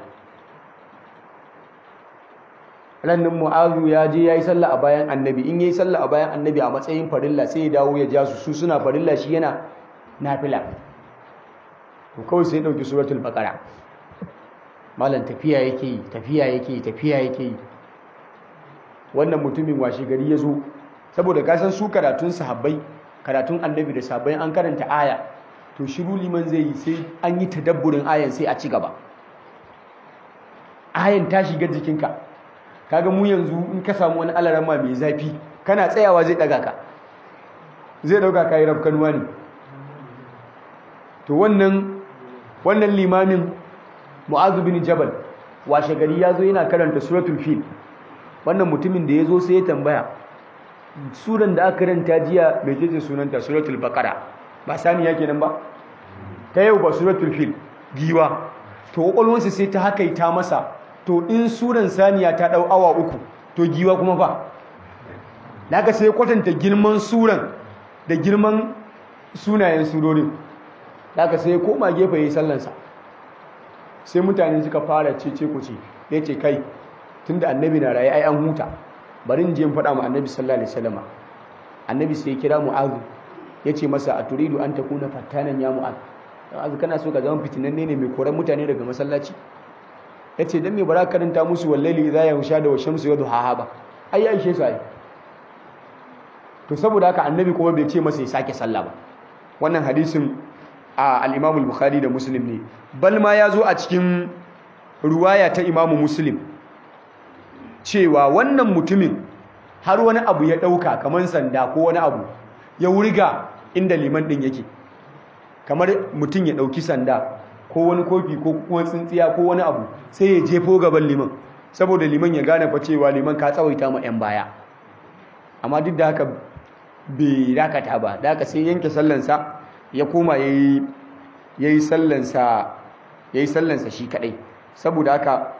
rannin mu'azu ya je ya yi sallah a bayan annabi in ya yi sallah a bayan annabi a matsayin farilla sai ya dawo ya ja su su suna farilla shi yana nafila to kawai sai ya ɗauki suratul baqara malam tafiya yake yi tafiya yake yi tafiya yake yi wannan mutumin washe gari ya zo saboda ka san su karatun sahabbai karatun annabi da sahabbai an karanta aya to shiru liman zai yi sai an yi tadabburin ayan sai a ci gaba ayan ta shiga jikinka kaga mu yanzu in ka samu wani alarama mai zafi kana tsayawa zai daga ka zai dauka kai rafkanuwa ne to wannan wannan limamin mu'azu bin jabal washe gari ya zo yana karanta suratul fil wannan mutumin da ya zo sai ya tambaya suran da aka karanta jiya mai ce sunanta suratul baqara ba sani yake nan ba ta yau ba suratul fil giwa to kwakwalwarsa sai ta hakaita masa to in suran saniya ta dau awa uku to giwa kuma ba daga sai kwatanta girman suran da girman sunayen surorin daga sai koma gefe yayin sallansa sai mutane suka fara cece ku ce yace kai tunda annabi na raye ai an huta bari in je in faɗa mu annabi sallallahu alaihi wasallam annabi sai ya kira mu'adh yace masa a turidu an takuna fattanan ya mu'adh mu'adh kana so ka zama fitinanne ne mai koran mutane daga masallaci ya ce don mai bara karanta musu wallaili za ya husha da washamsu ya duha ba ai ya ishe su ai to saboda haka annabi kuma bai ce masa ya sake sallah ba wannan hadisin a al bukhari da muslim ne bal ma ya zo a cikin ruwaya ta imamu muslim cewa wannan mutumin har wani abu ya ɗauka kamar sanda ko wani abu ya wurga inda liman ɗin yake kamar mutum ya ɗauki sanda ko wani kofi ko kuma tsintsiya ko wani abu sai ya jefo gaban liman saboda liman ya gane fa cewa liman ka tsawaita ma 'yan baya amma duk da haka bai dakata ba da haka sai yanke sallansa ya koma ya yi sallansa shi kadai saboda haka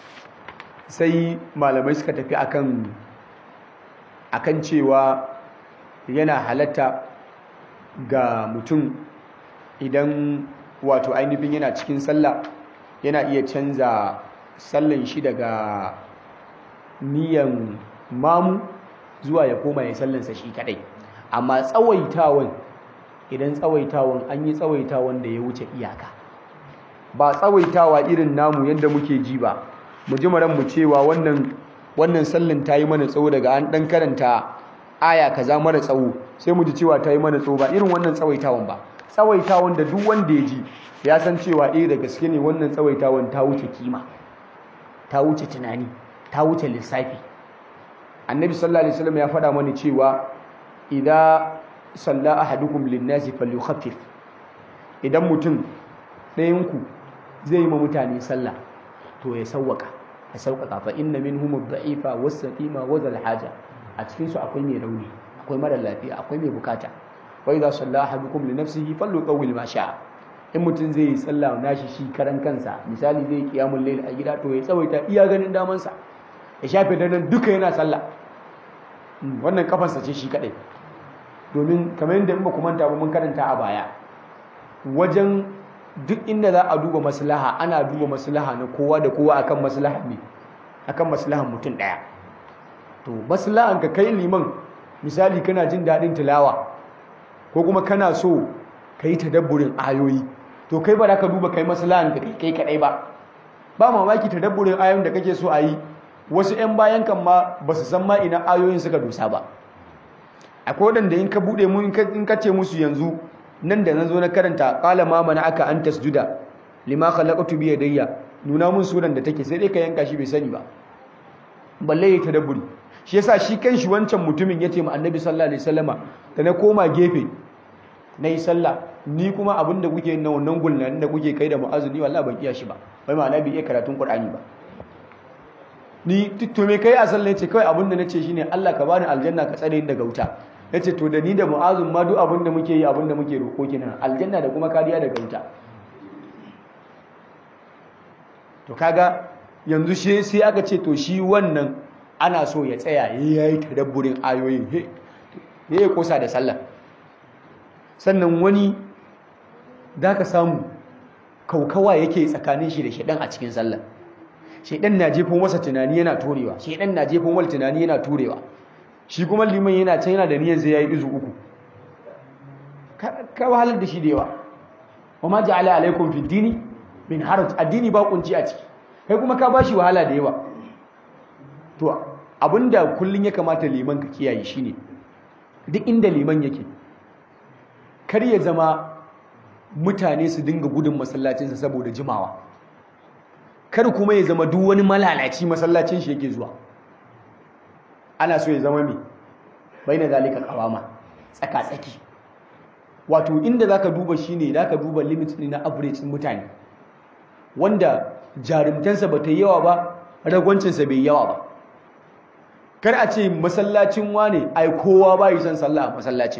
sai malamai suka tafi akan akan cewa yana halatta ga mutum idan wato ainihin yana cikin sallah yana iya canza sallan shi daga niyan mamu zuwa ya koma ya sallansa shi kadai amma tsawaitawan idan tsawaitawan an yi tsawaitawan da ya wuce iyaka ba tsawaitawa irin namu yadda muke ji ba mu ji mu cewa wannan wannan sallan ta yi mana tsawo daga an dan karanta aya kaza mara tsawo sai mu ji cewa ta yi mana tsawo ba irin wannan tsawaitawan ba tsawaitawan da duk wanda ya ji ya san cewa eh da gaske ne wannan tsawaitawan ta wuce kima ta wuce tunani ta wuce lissafi annabi sallallahu alaihi wasallam ya faɗa mana cewa idza salla ahadukum lin-nasi falyukhaffif idan mutum ɗayan ku zai yi ma mutane sallah to ya sawwaka ya sauƙaƙa fa inna minhum ad-da'ifa was-saqima wa haja a cikin su akwai mai rauni akwai mara lafiya akwai mai bukata wa idza salla ahadukum li nafsihi falyutawwil ma sha'a in mutum zai yi sallah nashi shi karan kansa misali zai yi qiyamul layl a gida to ya tsawaita iya ganin daman sa ya shafe daren duka yana sallah wannan kafansa ce shi kadai domin kamar yadda in ba ku manta ba mun karanta a baya wajen duk inda za a duba maslaha ana duba maslaha na kowa da kowa akan maslaha ne akan maslahan mutum daya to maslahan ka kai liman misali kana jin daɗin tilawa ko kuma kana so ka yi tadabburin ayoyi to kai ba za ka duba kai maslahan ka kai kadai ba ba mamaki tadabburin ayoyin da kake so a yi wasu 'yan bayan kan ma ba su san ma ina ayoyin suka dosa ba akwai waɗanda in ka buɗe mu in ka ce musu yanzu nan da na zo na karanta ƙala ma mana aka an tasjuda lima khalaqtu bi yadayya nuna mun suran da take sai dai ka yanka shi bai sani ba balle ya tadabburi shi yasa shi kanshi wancan mutumin yace ma annabi sallallahu alaihi wasallama da na koma gefe na yi sallah ni kuma abin da kuke na wannan gulnan da kuke kai da mu'azu ni wallahi ban iya shi ba bai ma'ana bai iya karatun qur'ani ba ni to me kai a sallah yace kawai abin da nace shine Allah ka bani aljanna ka tsare ni daga wuta yace to da ni da mu'azun ma duk abin da muke yi abin da muke roƙo kenan aljanna da kuma kariya daga wuta to kaga yanzu shi sai aka ce to shi wannan ana so ya tsaya ya yi tadabburin ayoyin he ya yi kosa da sallah sannan wani da ka samu kaukawa yake tsakanin shi da shaɗan a cikin sallah shaɗan na jefin wasa tunani yana turewa shaɗan na jefin wal tunani yana turewa shi kuma liman yana can yana da niyyar sai ya yi izu uku ka wahalar da shi da yawa wa ma ja'ala alaikum fi dini min haraj addini ba kunci a ciki kai kuma ka bashi wahala da yawa to abinda kullun ya kamata liman ka kiyaye shine duk inda liman yake kar ya zama mutane su dinga gudun masallacinsa saboda jimawa kar kuma ya zama duk wani malalaci masallacin shi yake zuwa ana so ya zama mai baina zalika qawama tsaka tsaki wato inda zaka duba shine zaka duba limit ne na average mutane wanda jarumtansa ba ta yi yawa ba ragwancinsa bai yawa ba kar a ce masallacin wane ai kowa ba yi son sallah a masallacin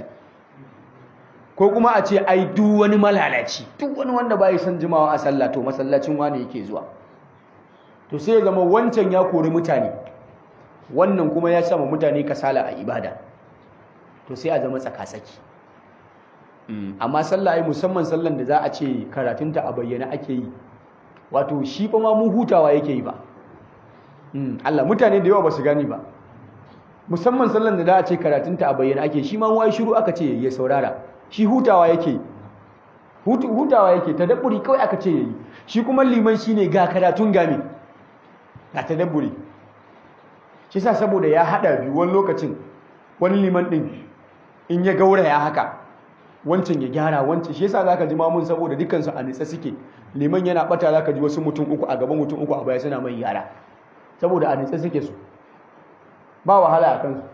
ko kuma a ce ai duk wani malalaci duk wani wanda ba yi son jimawa a sallah to masallacin wane yake zuwa to sai ya zama wancan ya kori mutane wannan kuma ya sama mutane kasala a ibada to sai a zama tsakatsaki amma sallah ai musamman sallan da za a ce karatunta a bayyana ake yi wato shi fa ma mu hutawa yake yi ba Allah mutane da yawa ba su gani ba musamman sallan da za a ce karatunta a bayyana ake shi ma wai shiru aka ce ya saurara shi hutawa yake hutawa yake tadabburi kawai aka ce yayi shi kuma liman shine ga karatun gami ga tadabburi shi sa saboda ya hada biyu wani lokacin wani liman din in ya gauraya haka wancan ya gyara wancan shi yasa zaka ji mamun saboda dukansu a nitsa suke liman yana bata zaka ji wasu mutum uku a gaban mutum uku a baya suna mai yara saboda a nitsa suke su ba wahala a kansu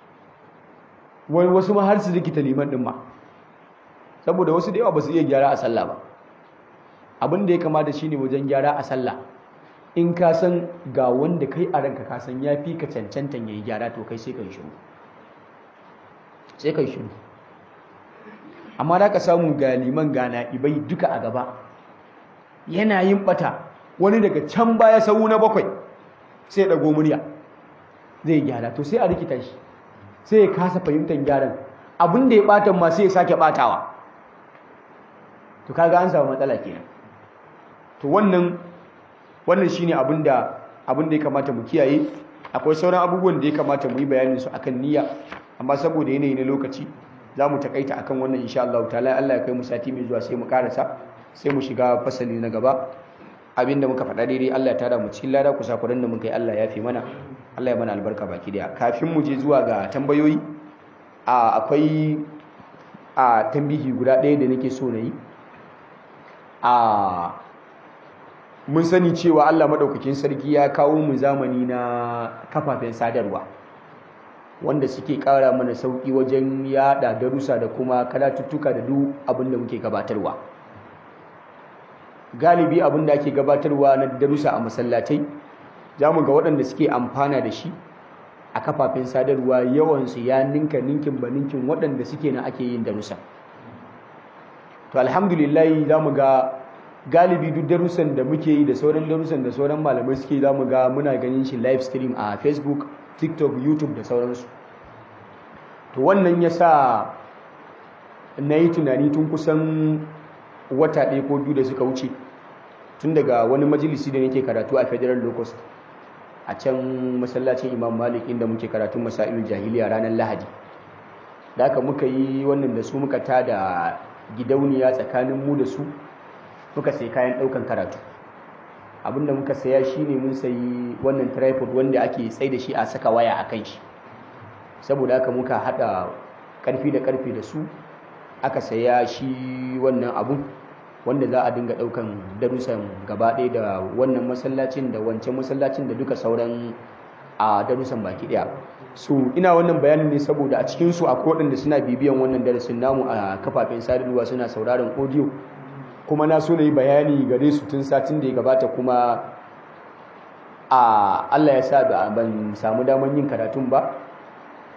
wani wasu ma har su rikita liman din ma saboda wasu da yawa ba su iya gyara a sallah ba abin da ya kamata shine wajen gyara a sallah in ka san ga wanda kai a ranka ka san ya fi ka cancantan ya yi gyara to kai sai ka yi shiru sai ka yi shiru amma da ka samu ga liman gana ibai duka a gaba yana yin bata wani daga can baya sau na bakwai sai ɗago murya zai gyara to sai a rikita shi sai ya kasa fahimtar gyaran abin da ya ɓatan ma sai ya sake ɓatawa to kaga an samu matsala kenan to wannan wannan shine abin da abin da ya kamata mu kiyaye akwai sauran abubuwan da ya kamata mu yi bayanin su akan niyya amma saboda yanayi na lokaci za mu takaita akan wannan insha Allah ta'ala Allah ya kai mu sati mai zuwa sai mu karasa sai mu shiga fasali na gaba abinda muka faɗa daidai Allah ya tada mu cikin lada kusa kuran da muka yi Allah ya fi mana Allah ya mana albarka baki daya kafin mu je zuwa ga tambayoyi a akwai a tambihi guda ɗaya da nake so na yi a mun sani cewa Allah madaukakin sarki ya kawo mu zamani na kafafen sadarwa wanda suke ƙara mana sauƙi wajen yada darussa da kuma karatuttuka da duk abin da muke gabatarwa galibi abin da ake gabatarwa na darussa a masallatai za mu ga waɗanda suke amfana da shi a kafafen sadarwa yawansu ya ninka ninkin ba ninkin waɗanda suke na ake yin darussa to alhamdulillahi za mu ga galibi duk darussan da muke yi da sauran darussan da sauran malamai suke za mu ga muna ganin shi live stream a facebook tiktok youtube da sauransu to wannan ya sa na yi tunani tun kusan wata ɗaya ko biyu da suka wuce tun daga wani majalisi da nake karatu a federal locust a can masallacin imam malik inda muke karatun masailul jahiliya ranar lahadi da aka muka yi wannan da su muka tada gidauniya tsakanin mu da su muka sai kayan ɗaukan karatu abinda muka saya shine mun sayi wannan tripod wanda ake tsai da shi a saka waya a kan shi saboda haka muka hada karfi da karfi da su aka saya shi wannan abun wanda za a dinga daukan darussan gaba ɗaya da wannan masallacin da wancan masallacin da duka sauran a darussan baki ɗaya so ina wannan bayanin ne saboda a cikin su akwai waɗanda suna bibiyan wannan darasin namu a kafafen sadarwa suna sauraron audio kuma na so na yi bayani gare su tun satin da ya gabata kuma a Allah ya sa ban samu daman yin karatun ba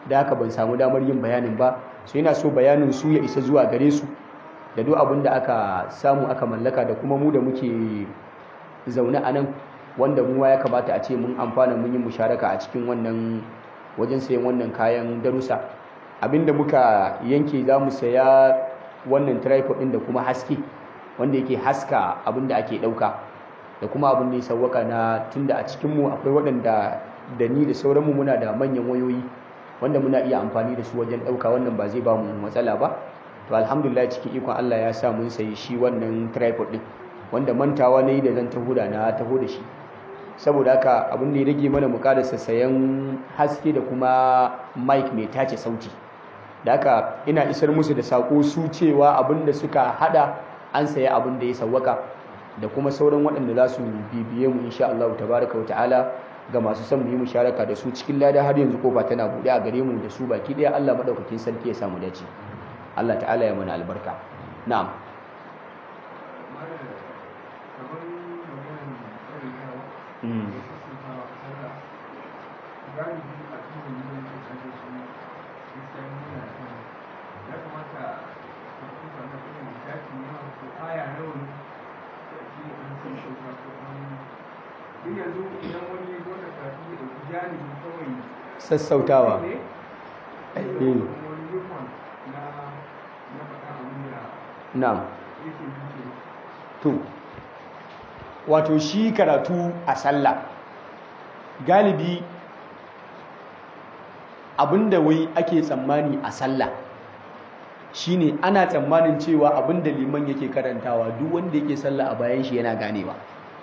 da haka ban samu damar yin bayanin ba so yana so bayanin su ya isa zuwa gare su da duk abin da aka samu aka mallaka da kuma mu da muke zaune a nan wanda mu ya kamata a ce mun amfana mun yi musharaka a cikin wannan wajen sayan wannan kayan darussa abinda muka yanke za mu saya wannan tripod ɗin da kuma haske wanda yake haska abin da ake ɗauka da kuma abin da ya sauwaka na tunda a cikinmu akwai waɗanda da ni da sauranmu muna da manyan wayoyi wanda muna iya amfani da su wajen ɗauka wannan ba zai ba mu matsala ba to alhamdulillah cikin ikon Allah ya sa mun sayi shi wannan tripod ɗin wanda mantawa na yi da zan taho da na taho da shi saboda haka abin da ya rage mana mu karasa sayan haske da kuma mic mai tace sauti da haka ina isar musu da sako su cewa abin da suka hada an saya abin da ya sawwaka da kuma sauran waɗanda za su bibiye mu insha Allah tabaraka wa ta'ala ga masu son mu yi musharaka da su cikin lada har yanzu kofa tana buɗe a gare mu da su baki ɗaya Allah madaukakin sarki ya samu dace Allah ta'ala ya mana albarka na'am Mm. sassautawa na'am to wato shi karatu a sallah galibi abinda wai ake tsammani a sallah shine ana tsammanin cewa abinda liman yake karantawa duk wanda yake sallah a bayan shi yana ganewa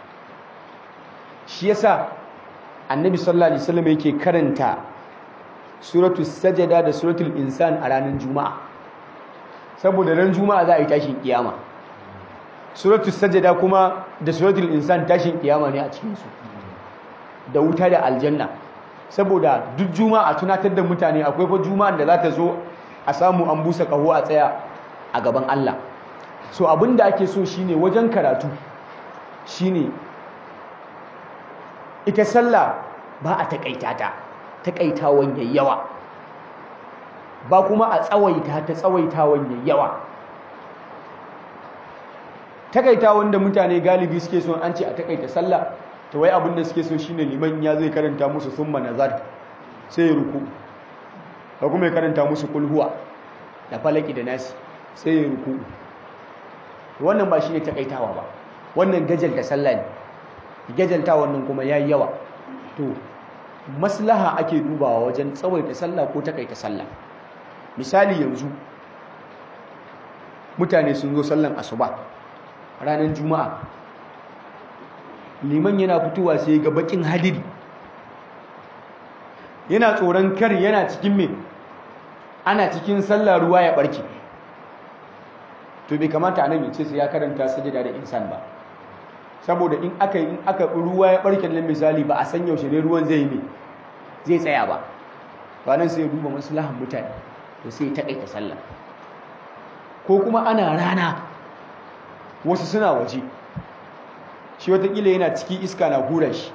shi yasa annabi sallallahu alaihi wasallam yake karanta suratul sajada da suratul insan a ranar juma'a saboda ran juma'a za a yi tashin kiyama suratul sajada kuma da suratul insan tashin kiyama ne a cikin su da wuta da aljanna saboda duk juma'a tunatar da mutane akwai fa juma'an da za ta zo a samu an busa kaho a tsaya a gaban Allah so abinda ake so shine wajen karatu shine ita sallah ba a takaita ta takaitawan yawa ba kuma a tsawaita ta tsawaitawan yawa takaitawan da mutane galibi suke so an ce a takaita sallah to wai abin da suke so shine liman ya zai karanta musu summa nazar sai ya ruku ba kuma ya karanta musu kulhuwa da falaki da nasi sai ya ruku wannan ba shine takaitawa ba wannan gajalta sallah ne gajalta wannan kuma yayi yawa to maslaha ake dubawa wajen tsawaita sallah ko takaita sallah misali yanzu mutane sun zo sallan asuba ranar juma'a liman yana fitowa sai ga bakin hadiri yana tsoron kar yana cikin me ana cikin sallah ruwa ya barke to bai kamata anan yace sai ya karanta sajada da insan ba saboda in aka in aka ruwa ya barke nan misali ba a san yaushe ne ruwan zai yi zai tsaya ba ba nan sai ya duba maslahan mutane to sai ya takaita sallah ko kuma ana rana wasu suna waje shi watakila yana ciki iska na hura shi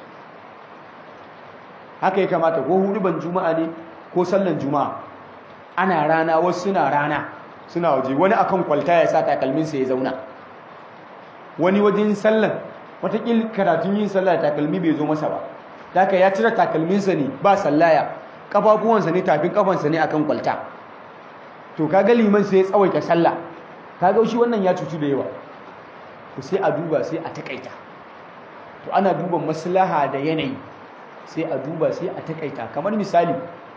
haka ya kamata ko huduban juma'a ne ko sallan juma'a ana rana wasu suna rana suna waje wani akan kwalta ya sa takalminsa ya zauna wani wajen sallan watakila karatun yin sallah takalmi bai zo masa ba haka ya cire takalminsa ne ba sallaya kafafuwansa ne tafin kafansa ne akan kwalta to kaga liman sai ya tsawaita sallah kaga shi wannan ya cutu da yawa to sai a duba sai a takaita to ana duba maslaha da yanayi sai a duba sai a takaita kamar misali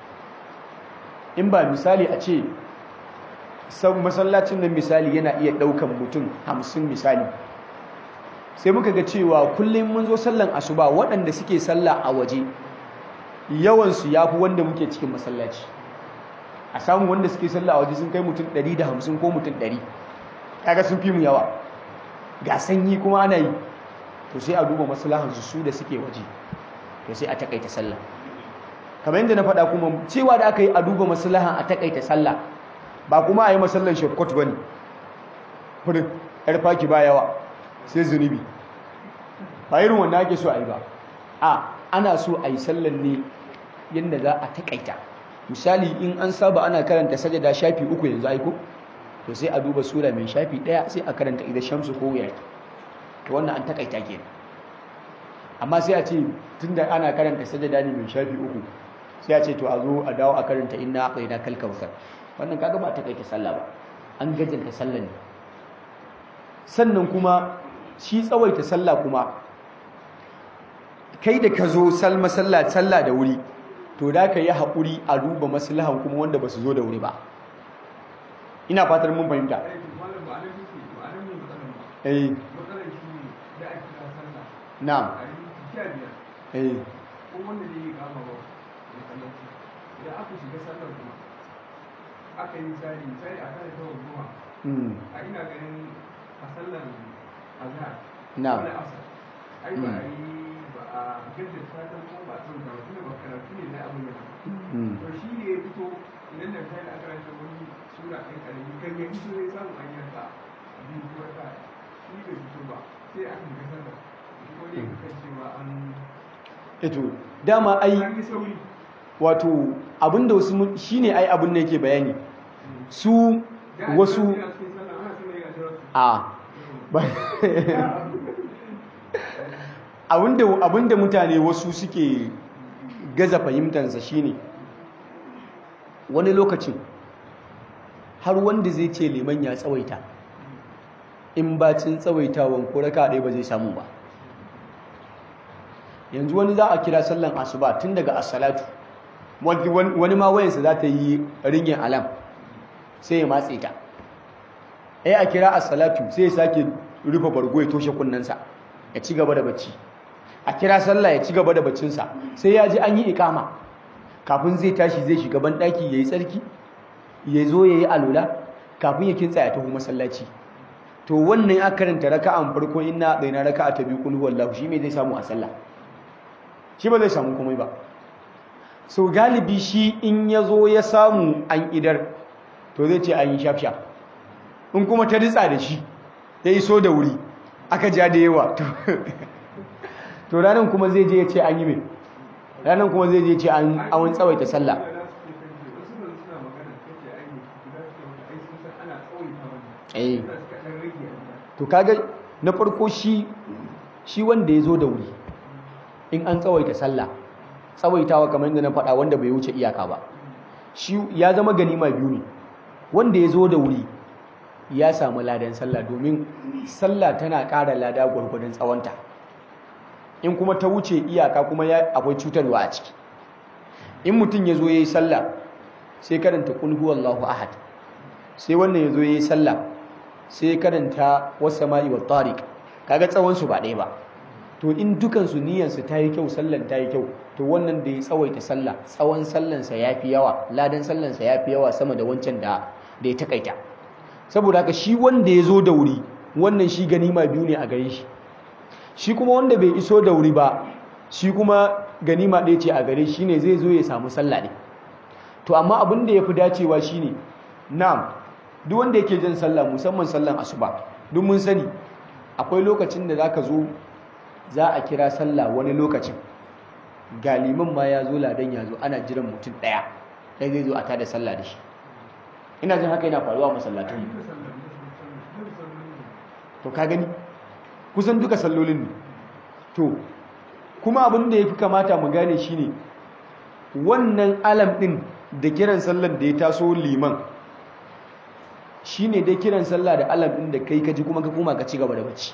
in ba misali a ce masallacin nan misali yana iya daukan mutum hamsin misali sai muka ga cewa kullum mun zo sallan asuba waɗanda suke sallah a waje yawansu ya fi wanda muke cikin masallaci a samu wanda suke sallah a waje sun kai mutum 150 ko mutum 100 kaga sun fi mu yawa ga sanyi kuma ana yi to sai a duba maslahansu su da suke waje to sai a takaita sallah kamar yadda na faɗa kuma cewa da aka yi a duba maslahan a takaita sallah ba kuma a yi masallan shortcut ba ne furin yar faki ba yawa sai zunubi ba irin wanda ake so a yi ba a ana so a yi sallan ne yadda za a takaita misali in an saba ana karanta sajada shafi uku yanzu aiko to sai a duba sura mai shafi ɗaya sai a karanta idan shamsu ko wuya to wannan an takaita kenan amma sai a ce tunda ana karanta sajada ne mai shafi uku sai a ce to a zo a dawo a karanta inna aqaina kal kautsar wannan kaga ba takaita sallah ba an gajanta sallah ne sannan kuma shi tsawaita sallah kuma kai da ka zo salma sallah sallah da wuri to da ka yi haƙuri a duba maslahan kuma wanda ba su zo da wuri ba ina fatar mun fahimta eh na'am eh aka yi misali misali a kan ta goma mm a ina ganin a sallan azhar na'am wani asar ai ba a yi ba a gaddar fatan ko ba a son karatu ne ba karatu ne na abin da mm to shi ne ya fito idan da misali aka ranta wani sura ɗan ƙarami kan ya fito zai samu an yanka biyu ko ta shi bai fito ba sai aka ga sallar shi ko ne kan cewa an eto dama ai an yi sauri wato abinda wasu mun- shine ai abin da yake bayani su Da wasu ana cikin sallah ana sallah ya jira su a ba abinda abinda mutane wasu suke gaza fahimtansa shine wani lokacin har wanda zai ce liman ya tsawaita in bacin tsawaitawan ko raka ɗaya ba zai samu ba yanzu wani za a kira sallan asuba tun daga asalatu wani ma wayansa za ta yi ringin alam sai ya matse ta ai a kira asalatu sai ya sake rufe bargo ya toshe kunnensa ya ci gaba da bacci a kira sallah ya ci gaba da baccinsa sai ya ji an yi ikama kafin zai tashi zai shiga ban daki yayi tsarki ya zo yayi alula kafin ya kintsa ya taho masallaci to wannan ya karanta raka'an farko inna daina raka'a ta biyu kul huwallahu shi me zai samu a sallah shi ba zai samu komai ba so galibi shi in ya zo ya samu an idar to zai ce an yi shafshaf in kuma ta ritsa da shi ya iso da wuri aka ja da yawa to to ranar kuma zai je ya ce an yi mai ranar kuma zai je ya ce an awon tsawaita sallah eh to kaga na farko shi shi wanda ya zo da wuri in an tsawaita sallah tsawaitawa kamar yadda na faɗa wanda bai wuce iyaka ba shi ya zama ganima biyu ne wanda ya zo da wuri ya samu ladan sallah domin sallah tana ƙara lada gwargwadon tsawonta in kuma ta wuce iyaka kuma ya akwai cutarwa a ciki in mutum ya zo ya yi sallah sai karanta kul huwallahu ahad sai wannan ya zo ya yi sallah sai karanta wasu sama'i wa tariq kaga tsawonsu ba ɗaya ba to in dukansu niyyarsu ta yi kyau sallan ta yi kyau to wannan da ya tsawaita sallah tsawon sallansa ya fi yawa ladan sallansa ya fi yawa sama da wancan da da ya takaita saboda haka shi wanda ya zo da wuri wannan shi ganima biyu ne a gare shi shi kuma wanda bai iso da wuri ba shi kuma ganima ɗaya ce a gare shi ne zai zo ya samu sallah ne to amma abin da ya fi dacewa shi ne na'am duk wanda yake jan sallah musamman sallan asuba duk mun sani akwai lokacin da zaka zo za a kira sallah wani lokacin galiman ma ya zo ladan ya zo ana jiran mutum ɗaya ɗaya zai zo a tada sallah da shi ina jin haka yana faruwa a masallatun to ka gani kusan duka sallolin ne to kuma abin da ya fi kamata mu gane shi ne wannan alam ɗin da kiran sallar da ya taso liman shi ne dai kiran sallah da alam ɗin da kai kaji kuma ka kuma ka ci gaba da bacci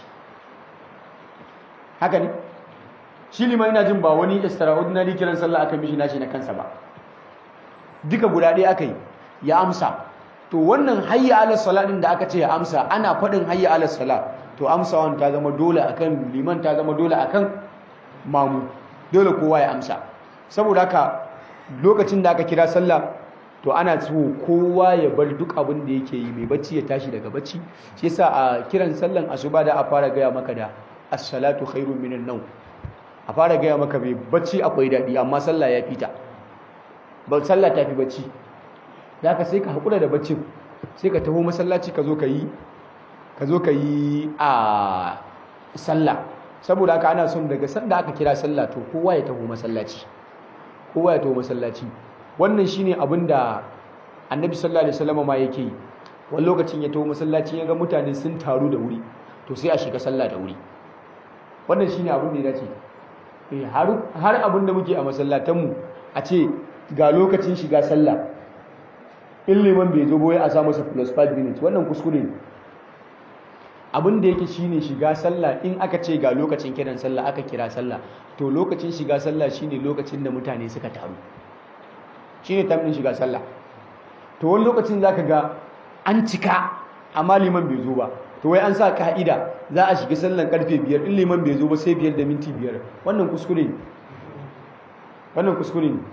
haka ne shi liman ina jin ba wani extraordinary kiran sallah aka mishi nashi na kansa ba duka guda ɗaya aka yi ya amsa to wannan hayya ala sala din da aka ce ya amsa ana faɗin hayya ala sala to amsawan ta zama dole akan liman ta zama dole akan mamu dole kowa ya amsa saboda haka lokacin da aka kira sallah to ana so kowa ya bar duk abin da yake yi mai bacci ya tashi daga bacci shi yasa a kiran sallan asuba da a fara gaya maka da as-salatu khairun minan nawm a fara gaya maka mai bacci akwai daɗi amma sallah ya fita ba sallah ta fi bacci da haka sai ka haƙura da baccin sai ka taho masallaci ka zo ka yi ka zo ka yi a sallah saboda haka ana son daga sanda aka kira sallah to kowa ya taho masallaci kowa ya taho masallaci wannan shine abin da annabi sallallahu alaihi wasallam ma yake yi wani lokacin ya taho masallaci ya ga mutane sun taru da wuri to sai a shiga sallah da wuri wannan shine abin da ya dace eh har har abin da muke a masallatanmu a ce ga lokacin shiga sallah in liman bai zo boye a sa masa plus 5 minutes wannan kuskure ne abin da yake shine shiga sallah in aka ce ga lokacin kiran sallah aka kira sallah to lokacin shiga sallah shine lokacin da mutane suka taru shine tamin shiga sallah to wani lokacin zaka ga an cika amma liman bai zo ba to wai an sa ka'ida za a shiga sallan karfe biyar in liman bai zo ba sai biyar da minti biyar wannan kuskure ne wannan kuskure ne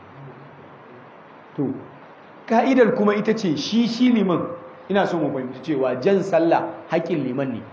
to ka'idar kuma ita ce shi shi liman ina so mu fahimci cewa jan sallah haƙƙin liman ne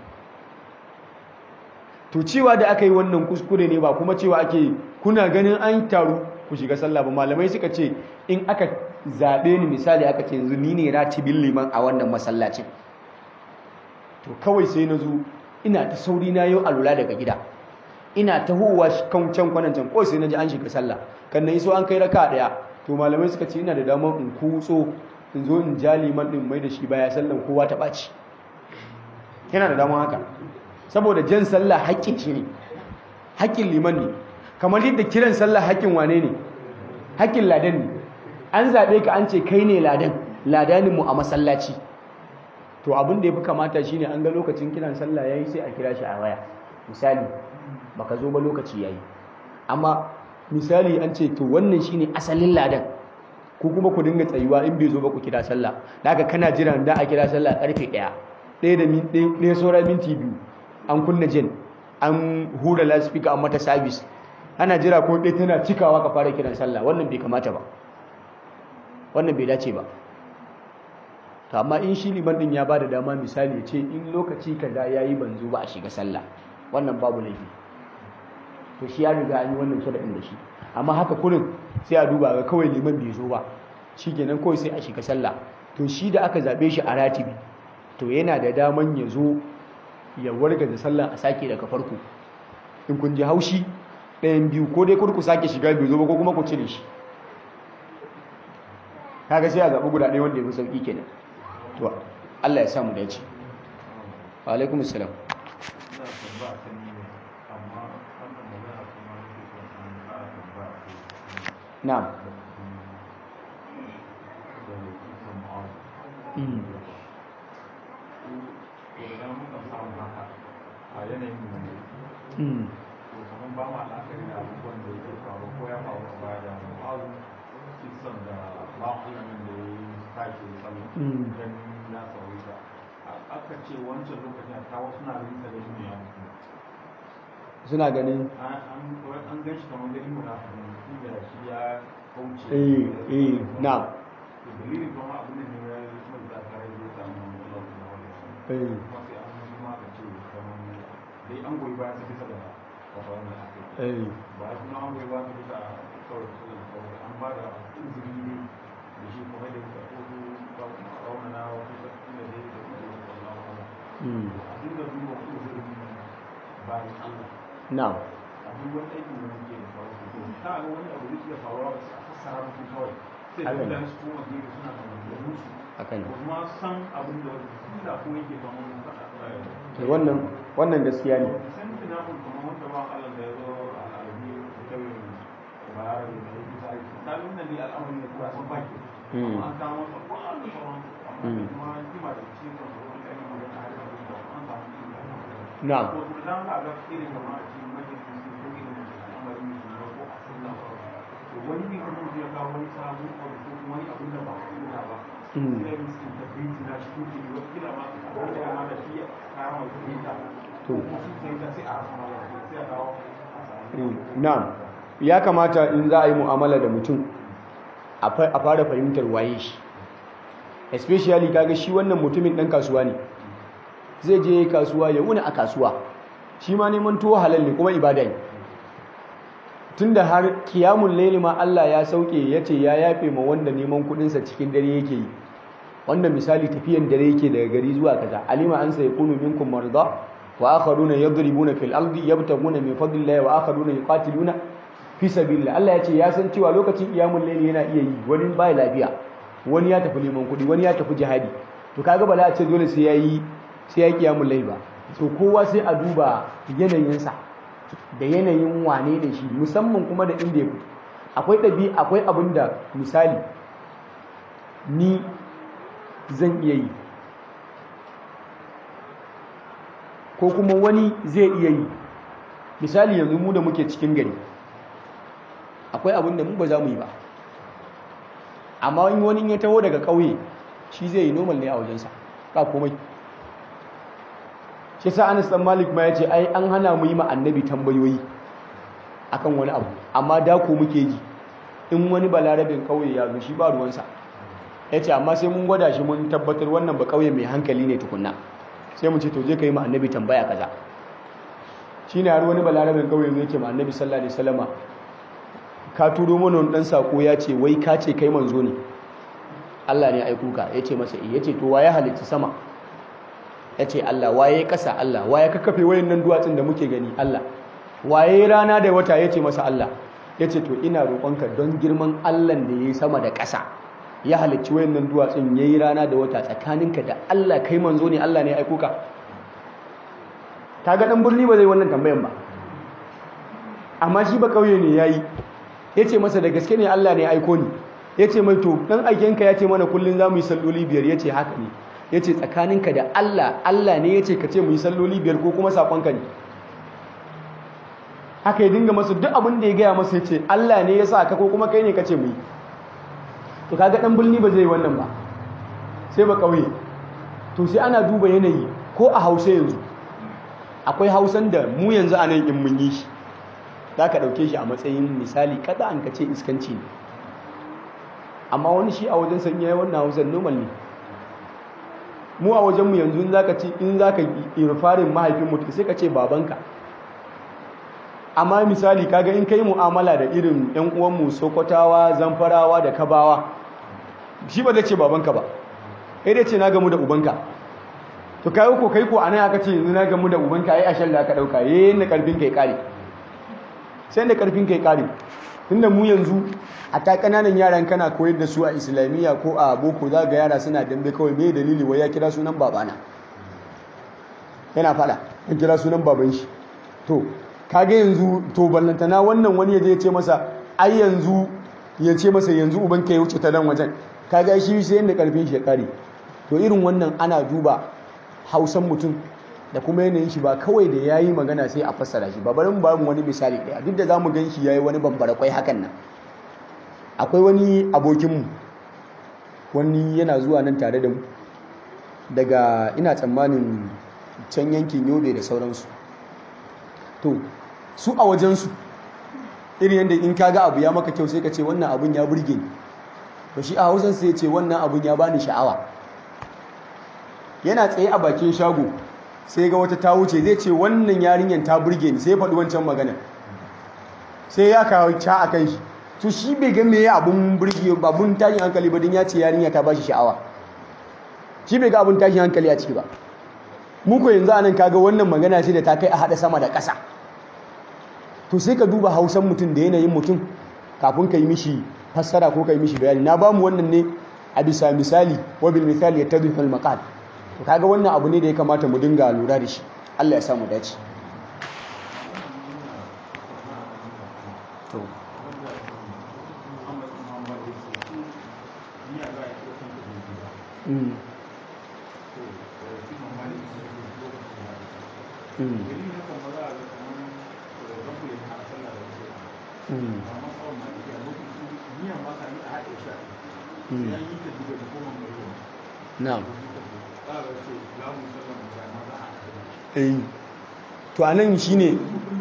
to cewa da aka yi wannan kuskure ne ba kuma cewa ake kuna ganin an taru ku shiga sallah ba malamai suka ce in aka zaɓe ni misali aka ce yanzu ni ne ratibin liman a wannan masallacin to kawai sai na zo ina ta sauri na yau alula daga gida ina ta huwa kan can kwanan can kawai sai na ji an shiga sallah kan na iso an kai raka daya to malamai suka ce ina da damar in kutso in zo in ja liman din mai da shi baya sallan kowa ta ɓaci yana da damar haka saboda jan sallah haƙƙin shi ne haƙƙin liman ne kamar yadda kiran sallah haƙƙin wane ne haƙƙin ladan ne an zaɓe ka an ce kai ne ladan ladanin mu a masallaci to abin da ya fi kamata shine an ga lokacin kiran sallah yayi sai a kira shi a waya misali baka zo ba lokaci yayi amma misali an ce to wannan shine asalin ladan ku kuma ku dinga tsayuwa in bai zo ba ku kira sallah daga kana jiran da a kira sallah karfe 1 ɗaya da ɗaya saura minti biyu an kunna jin an hura loudspeaker an mata service ana jira ko ɗaya tana cikawa ka fara kiran sallah wannan bai kamata ba wannan bai dace ba to amma in shi liman din ya bada dama misali ya ce in lokaci kaza yayi ban zo ba a shiga sallah wannan babu laifi to shi ya riga an yi wannan sharadin da shi amma haka kurin sai a duba ga kawai liman bai zo ba shikenan kawai sai a shiga sallah to shi da aka zabe shi a ratibi to yana da daman ya zo ya warga da sallah a sake daga farko in kun ji haushi ɗayan biyu ko dai kurku sake shiga bai zo ba ko kuma ku cire shi kaga sai a zaɓi guda ɗaya wanda ya fi sauƙi kenan to Allah ya sa mu dace wa alaikum assalam na'am Mm. ba ma la'akari da abubuwan da yake faru ko ya faru a baya da mu'azu kisan da ba'ulamin da ya yi tashi sallu don ya sauri ta aka ce wancan lokacin ta wasu na rinsa da shi ne ya mutu suna ganin an gan shi kamar gani munafin inda shi ya kauce eh eh na'am dalilin kuma abin da ne ya yi mai tsakarar zai samu lokacin da wani eh kuma sai an kuma aka ce kamar dai an goyi bayan sa bisa da kwafaran da aka yi eh ba a kuma an bai ba ta bisa kawai da suka kawai an ba da izini ne da shi kuma da ya kotu raunana wasu sarki da dai da kuma da wallahu ala mm. a dinga duba uzurin bayan Allah na'am a duk wani aikin da muke da sauran su to ta ga wani abu da ke faruwa ba sai a fassara musu kawai sai da Haka ne. mutane su koma gefe suna da maganganun su akan ba kuma san abin da wani kila ko yake ba mun to wannan wannan gaskiya ne san tunanin kuma wanda ba Allah da ya zo a alabi da kawai bayar da ya yi sai ta nuna ne al'amarin da kuma sun baki Mm. amma an kawo masa ko an da sauran amma Mm. da kuma kima da cikin kan wani ɗan magana har da da an samu kima na'am to da dan ga ga irin kamar a cikin majalisi ko irin al'amarin da ko a sallah to wani ne kuma zai kawo wani sabon abu ko kuma wani abin da ba a kula ba Mm. sai mu sun tabbiti na cikin jini wata kila ma a da ma da shi kama mai ta To. ko sun sai ta sai a rasa sai a kawo a samu Mm, na'am ya kamata in za a yi mu'amala da mutum a fa- a fara fahimtar waye shi especially kaga shi wannan mutumin dan kasuwa ne zai je kasuwa ya wuni a kasuwa shi ma neman tuwo halal ne kuma ibada ne tunda har kiyamun laili ma Allah ya sauke ya ce ya yafe ma wanda neman kudinsa cikin dare yake yi wanda misali tafiyan dare yake daga gari zuwa kaza alima an sai kunu minkum marda wa akharuna yadribuna fil ardi yabtaguna min fadlillahi wa akharuna yuqatiluna fi sabilillah Allah ya ce ya san cewa lokacin iyamul layli yana iya yi wani bai lafiya wani ya tafi neman kuɗi wani ya tafi jihadi to kaga ba za a ce dole sai yayi sai yayi qiyamul layl ba to kowa sai a duba yanayinsa da yanayin wane da shi musamman kuma da inda ya fito akwai ɗabi akwai abin da misali ni zan iya yi ko kuma wani zai iya yi misali yanzu mu da muke cikin gari akwai abin da mu ba za mu yi ba amma in wani ya taho daga ƙauye shi zai yi normal ne a wajensa ba komai shi sa anas dan malik ma ya ce ai an hana mu yi ma annabi tambayoyi akan wani abu amma da ko muke ji in wani balarabin ƙauye ya zo shi ba ruwansa ya ce amma sai mun gwada shi mun tabbatar wannan ba ƙauye mai hankali ne tukunna sai mu ce to je ka yi ma annabi tambaya kaza shi ne har wani balarabin ƙauye zai ce ma annabi sallallahu alaihi wasallama ka turo mana wani ɗan saƙo ya ce wai ka ce kai manzo ne Allah ne aiku ka ya ce masa ya ce to waye halitta sama ya ce Allah waye ƙasa Allah waye ka kafe wayan nan duwatsun da muke gani Allah waye rana da wata ya ce masa Allah ya ce to ina roƙonka don girman Allah da ya yi sama da ƙasa ya halicci wayan nan duwatsun ya yi rana da wata tsakaninka da Allah kai manzo ne Allah ne aiku ka ta ga ɗan birni ba zai wannan tambayan ba amma shi ba ƙauye ne ya yi ya ce masa da gaske ne Allah ne aiko ni ya ce mai to ɗan aikenka ya ce mana kullum za mu yi salloli biyar ya ce haka ne ya ce tsakaninka da Allah Allah ne ya ce ka ce mu yi salloli biyar ko kuma saƙonka ne haka ya dinga masa duk abin da ya gaya masa ya ce Allah ne ya sa ka ko kuma kai ne ka ce mu yi to kaga ɗan birni ba zai wannan ba sai ba ƙauye to sai ana duba yanayi ko a hausa yanzu akwai hausan da mu yanzu a nan in mun yi shi za ka ɗauke shi a matsayin misali kada an ka ce iskanci ne amma wani shi a wajen sanya ya wannan hausan normal ne mu a wajenmu yanzu in za ka ce in za ka irfarin mahaifin mutum sai ka ce babanka amma misali kaga in ka yi mu'amala da irin yan uwanmu sokotawa zamfarawa da kabawa shi ba zai ce babanka ba kai dai ce na gamu da ubanka to kai ko kai ko anan aka ce yanzu na gamu da ubanka ai ashalla aka dauka yayin da karfin kai kare sai da karfin kai kare tunda mu yanzu a ta kananan yaran kana koyar da su a islamiyya ko a boko za ga yara suna dambe kawai me dalili wai ya kira sunan babana yana fada ya kira sunan baban shi to kage yanzu to ballantana wannan wani yaje ya ce masa ai yanzu ya ce masa yanzu uban ka ya wuce ta nan wajen kaga shi sai yanda karfin shi ya kare to irin wannan ana duba hausan mutum da kuma yanayin shi ba kawai da ya yi magana sai a fassara shi ba barin ba mu wani misali ɗaya duk da za mu gan shi ya yi wani bambara kwai hakan nan akwai wani abokinmu wani yana zuwa nan tare da mu daga ina tsammanin can yankin yobe da sauransu to su a wajensu irin yadda in kaga abu ya maka kyau sai ka ce wannan abun ya burge ni to shi a hausan sai ya ce wannan abun ya bani sha'awa yana tsaye a bakin shago sai ga wata ta wuce zai ce wannan yarinyar ta burge ni sai faɗi wancan magana sai ya kawo ca a kan shi to shi bai ga meye abun burge abun tashin hankali ba don ya ce yarinya ta bashi sha'awa shi bai ga abun tashin hankali a ciki ba muku yanzu anan kaga wannan magana ce da ta kai a haɗa sama da ƙasa to sai ka duba hausan mutum da yanayin mutum kafin ka yi mishi fassara ko ka yi mishi bayani na bamu wannan ne a bisa misali wabil misali ya tabi fil maqal to kaga wannan abu ne da ya kamata mu dinga lura da shi Allah ya samu dace to mm mm mm mm na'am eh to anan shine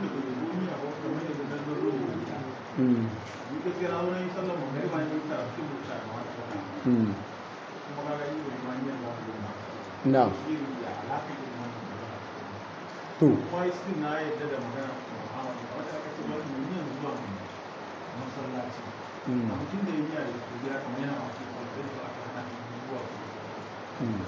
mm mm na'am to mm mm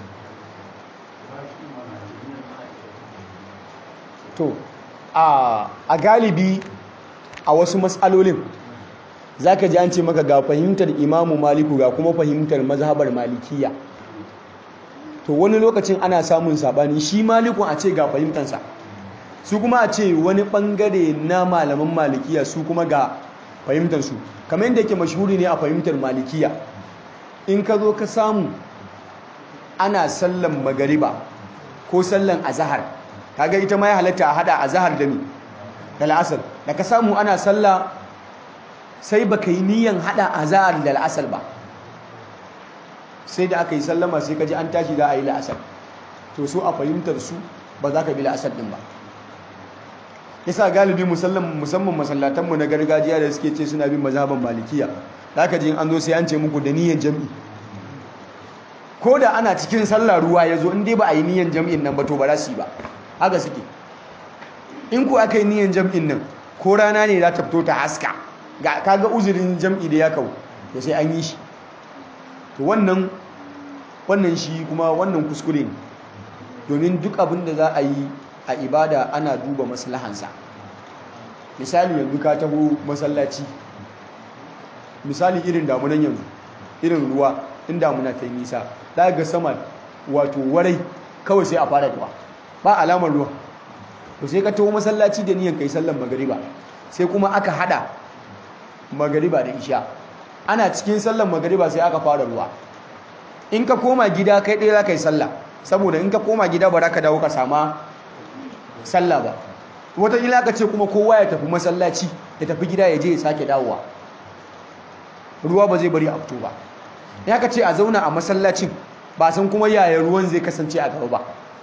to a galibi a wasu matsalolin zaka ji an ce maka ga fahimtar imamu maliku ga kuma fahimtar mazhabar malikiya to wani lokacin ana samun sabani shi malikun a ce ga fahimtansa su kuma a ce wani bangare na malaman malikiya su kuma ga fahimtarsu kamar yadda yake mashhuri ne a fahimtar malikiya in ka zo ka samu ana sallan magariba ko sallan azahar kaga ita ma ya halatta a hada azahar da ni da la'asar da ka samu ana salla sai baka yi niyan hada azahar da la'asar ba sai da aka yi sallama sai ka ji an tashi za a yi la'asar to so a fahimtar su ba za ka bi la'asar din ba yasa galibi musamman masallatanmu na gargajiya da suke ce suna bin mazhaban malikiya da aka ji an zo sai an ce muku da niyan jam'i ko da ana cikin sallah ruwa ya zo in dai ba a yi niyan jam'in nan ba to ba za su yi ba haka suke in ku aka yi niyan jam'in nan ko rana ne za ta fito ta haska ga kaga uzurin jam'i da ya kawo to sai an yi shi to wannan wannan shi kuma wannan kuskure ne domin duk abin da za a yi a ibada ana duba maslahansa misali yanzu ka taho masallaci misali irin damunan yanzu irin ruwa in damuna ta yi nisa za ga sama wato warai kawai sai a fara ruwa ba alamar ruwa to sai ka taho masallaci da niyan kai sallan magariba sai kuma aka hada magariba da isha ana cikin sallan magariba sai aka fara ruwa in ka koma gida kai ɗaya za ka yi sallah saboda in ka koma gida ba za ka dawo ka sama sallah ba wataƙila ka ce kuma kowa ya tafi masallaci ya tafi gida ya je ya sake dawowa ruwa ba zai bari a fito ba ya ka ce a zauna a masallacin ba san kuma yaya ruwan zai kasance a gaba ba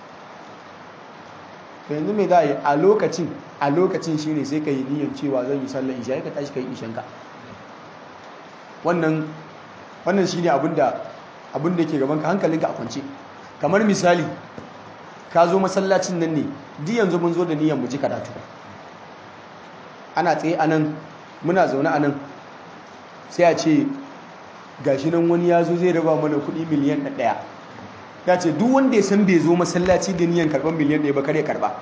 yanzu mai za a yi a lokacin a lokacin shi ne sai ka yi niyyar cewa zan yi sallar isha ya ka tashi ka yi ishanka wannan wannan shi ne abinda abinda ke gabanka hankalinka a kwance kamar misali ka zo masallacin nan ne di yanzu mun zo da niyyar mu ji karatu ana tsaye a nan muna zaune a nan sai a ce gashi nan wani ya zo zai raba mana kuɗi miliyan ɗaya ya ce duk wanda ya san bai zo masallaci da niyyar karɓar miliyan ɗaya ba kare karɓa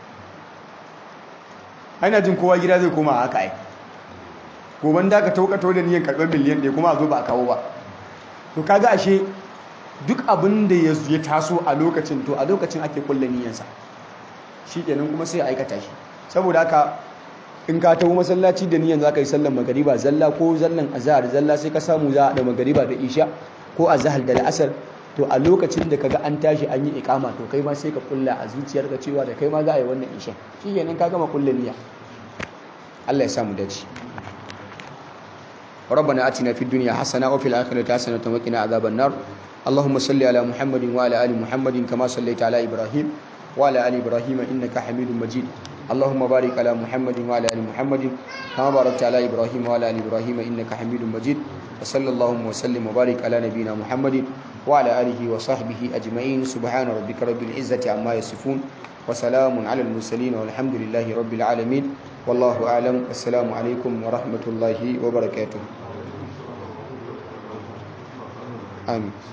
ana jin kowa gida zai koma haka ai goban da ka taukato da niyyar karɓar miliyan ɗaya kuma a zo ba a kawo ba to kaga ashe duk abin da ya taso a lokacin to a lokacin ake kulle niyyarsa shi kenan kuma sai a aikata shi saboda haka in ka taho masallaci da niyyar za ka yi sallan magariba zalla ko zallan azhar zalla sai ka samu za a da magariba da isha ko azhar da la'asar to a lokacin da kaga an tashi an yi ikama to kai ma sai ka kulla a zuciyarka cewa da kai ma za a yi wannan isha shi kenan ka gama kulle niyya Allah ya samu dace ربنا آتنا في الدنيا حسنة وفي الآخرة حسنة وقنا عذاب النار اللهم صل على محمد وعلى آل محمد كما صليت على إبراهيم وعلى آل إبراهيم إنك حميد مجيد اللهم بارك على محمد وعلى آل محمد كما باركت على إبراهيم وعلى آل إبراهيم إنك حميد مجيد وصلى اللهم وسلم وبارك على نبينا محمد وعلى آله وصحبه أجمعين سبحان ربك رب العزة عما يصفون وسلام على المرسلين والحمد لله رب العالمين والله أعلم السلام عليكم ورحمة الله وبركاته آمين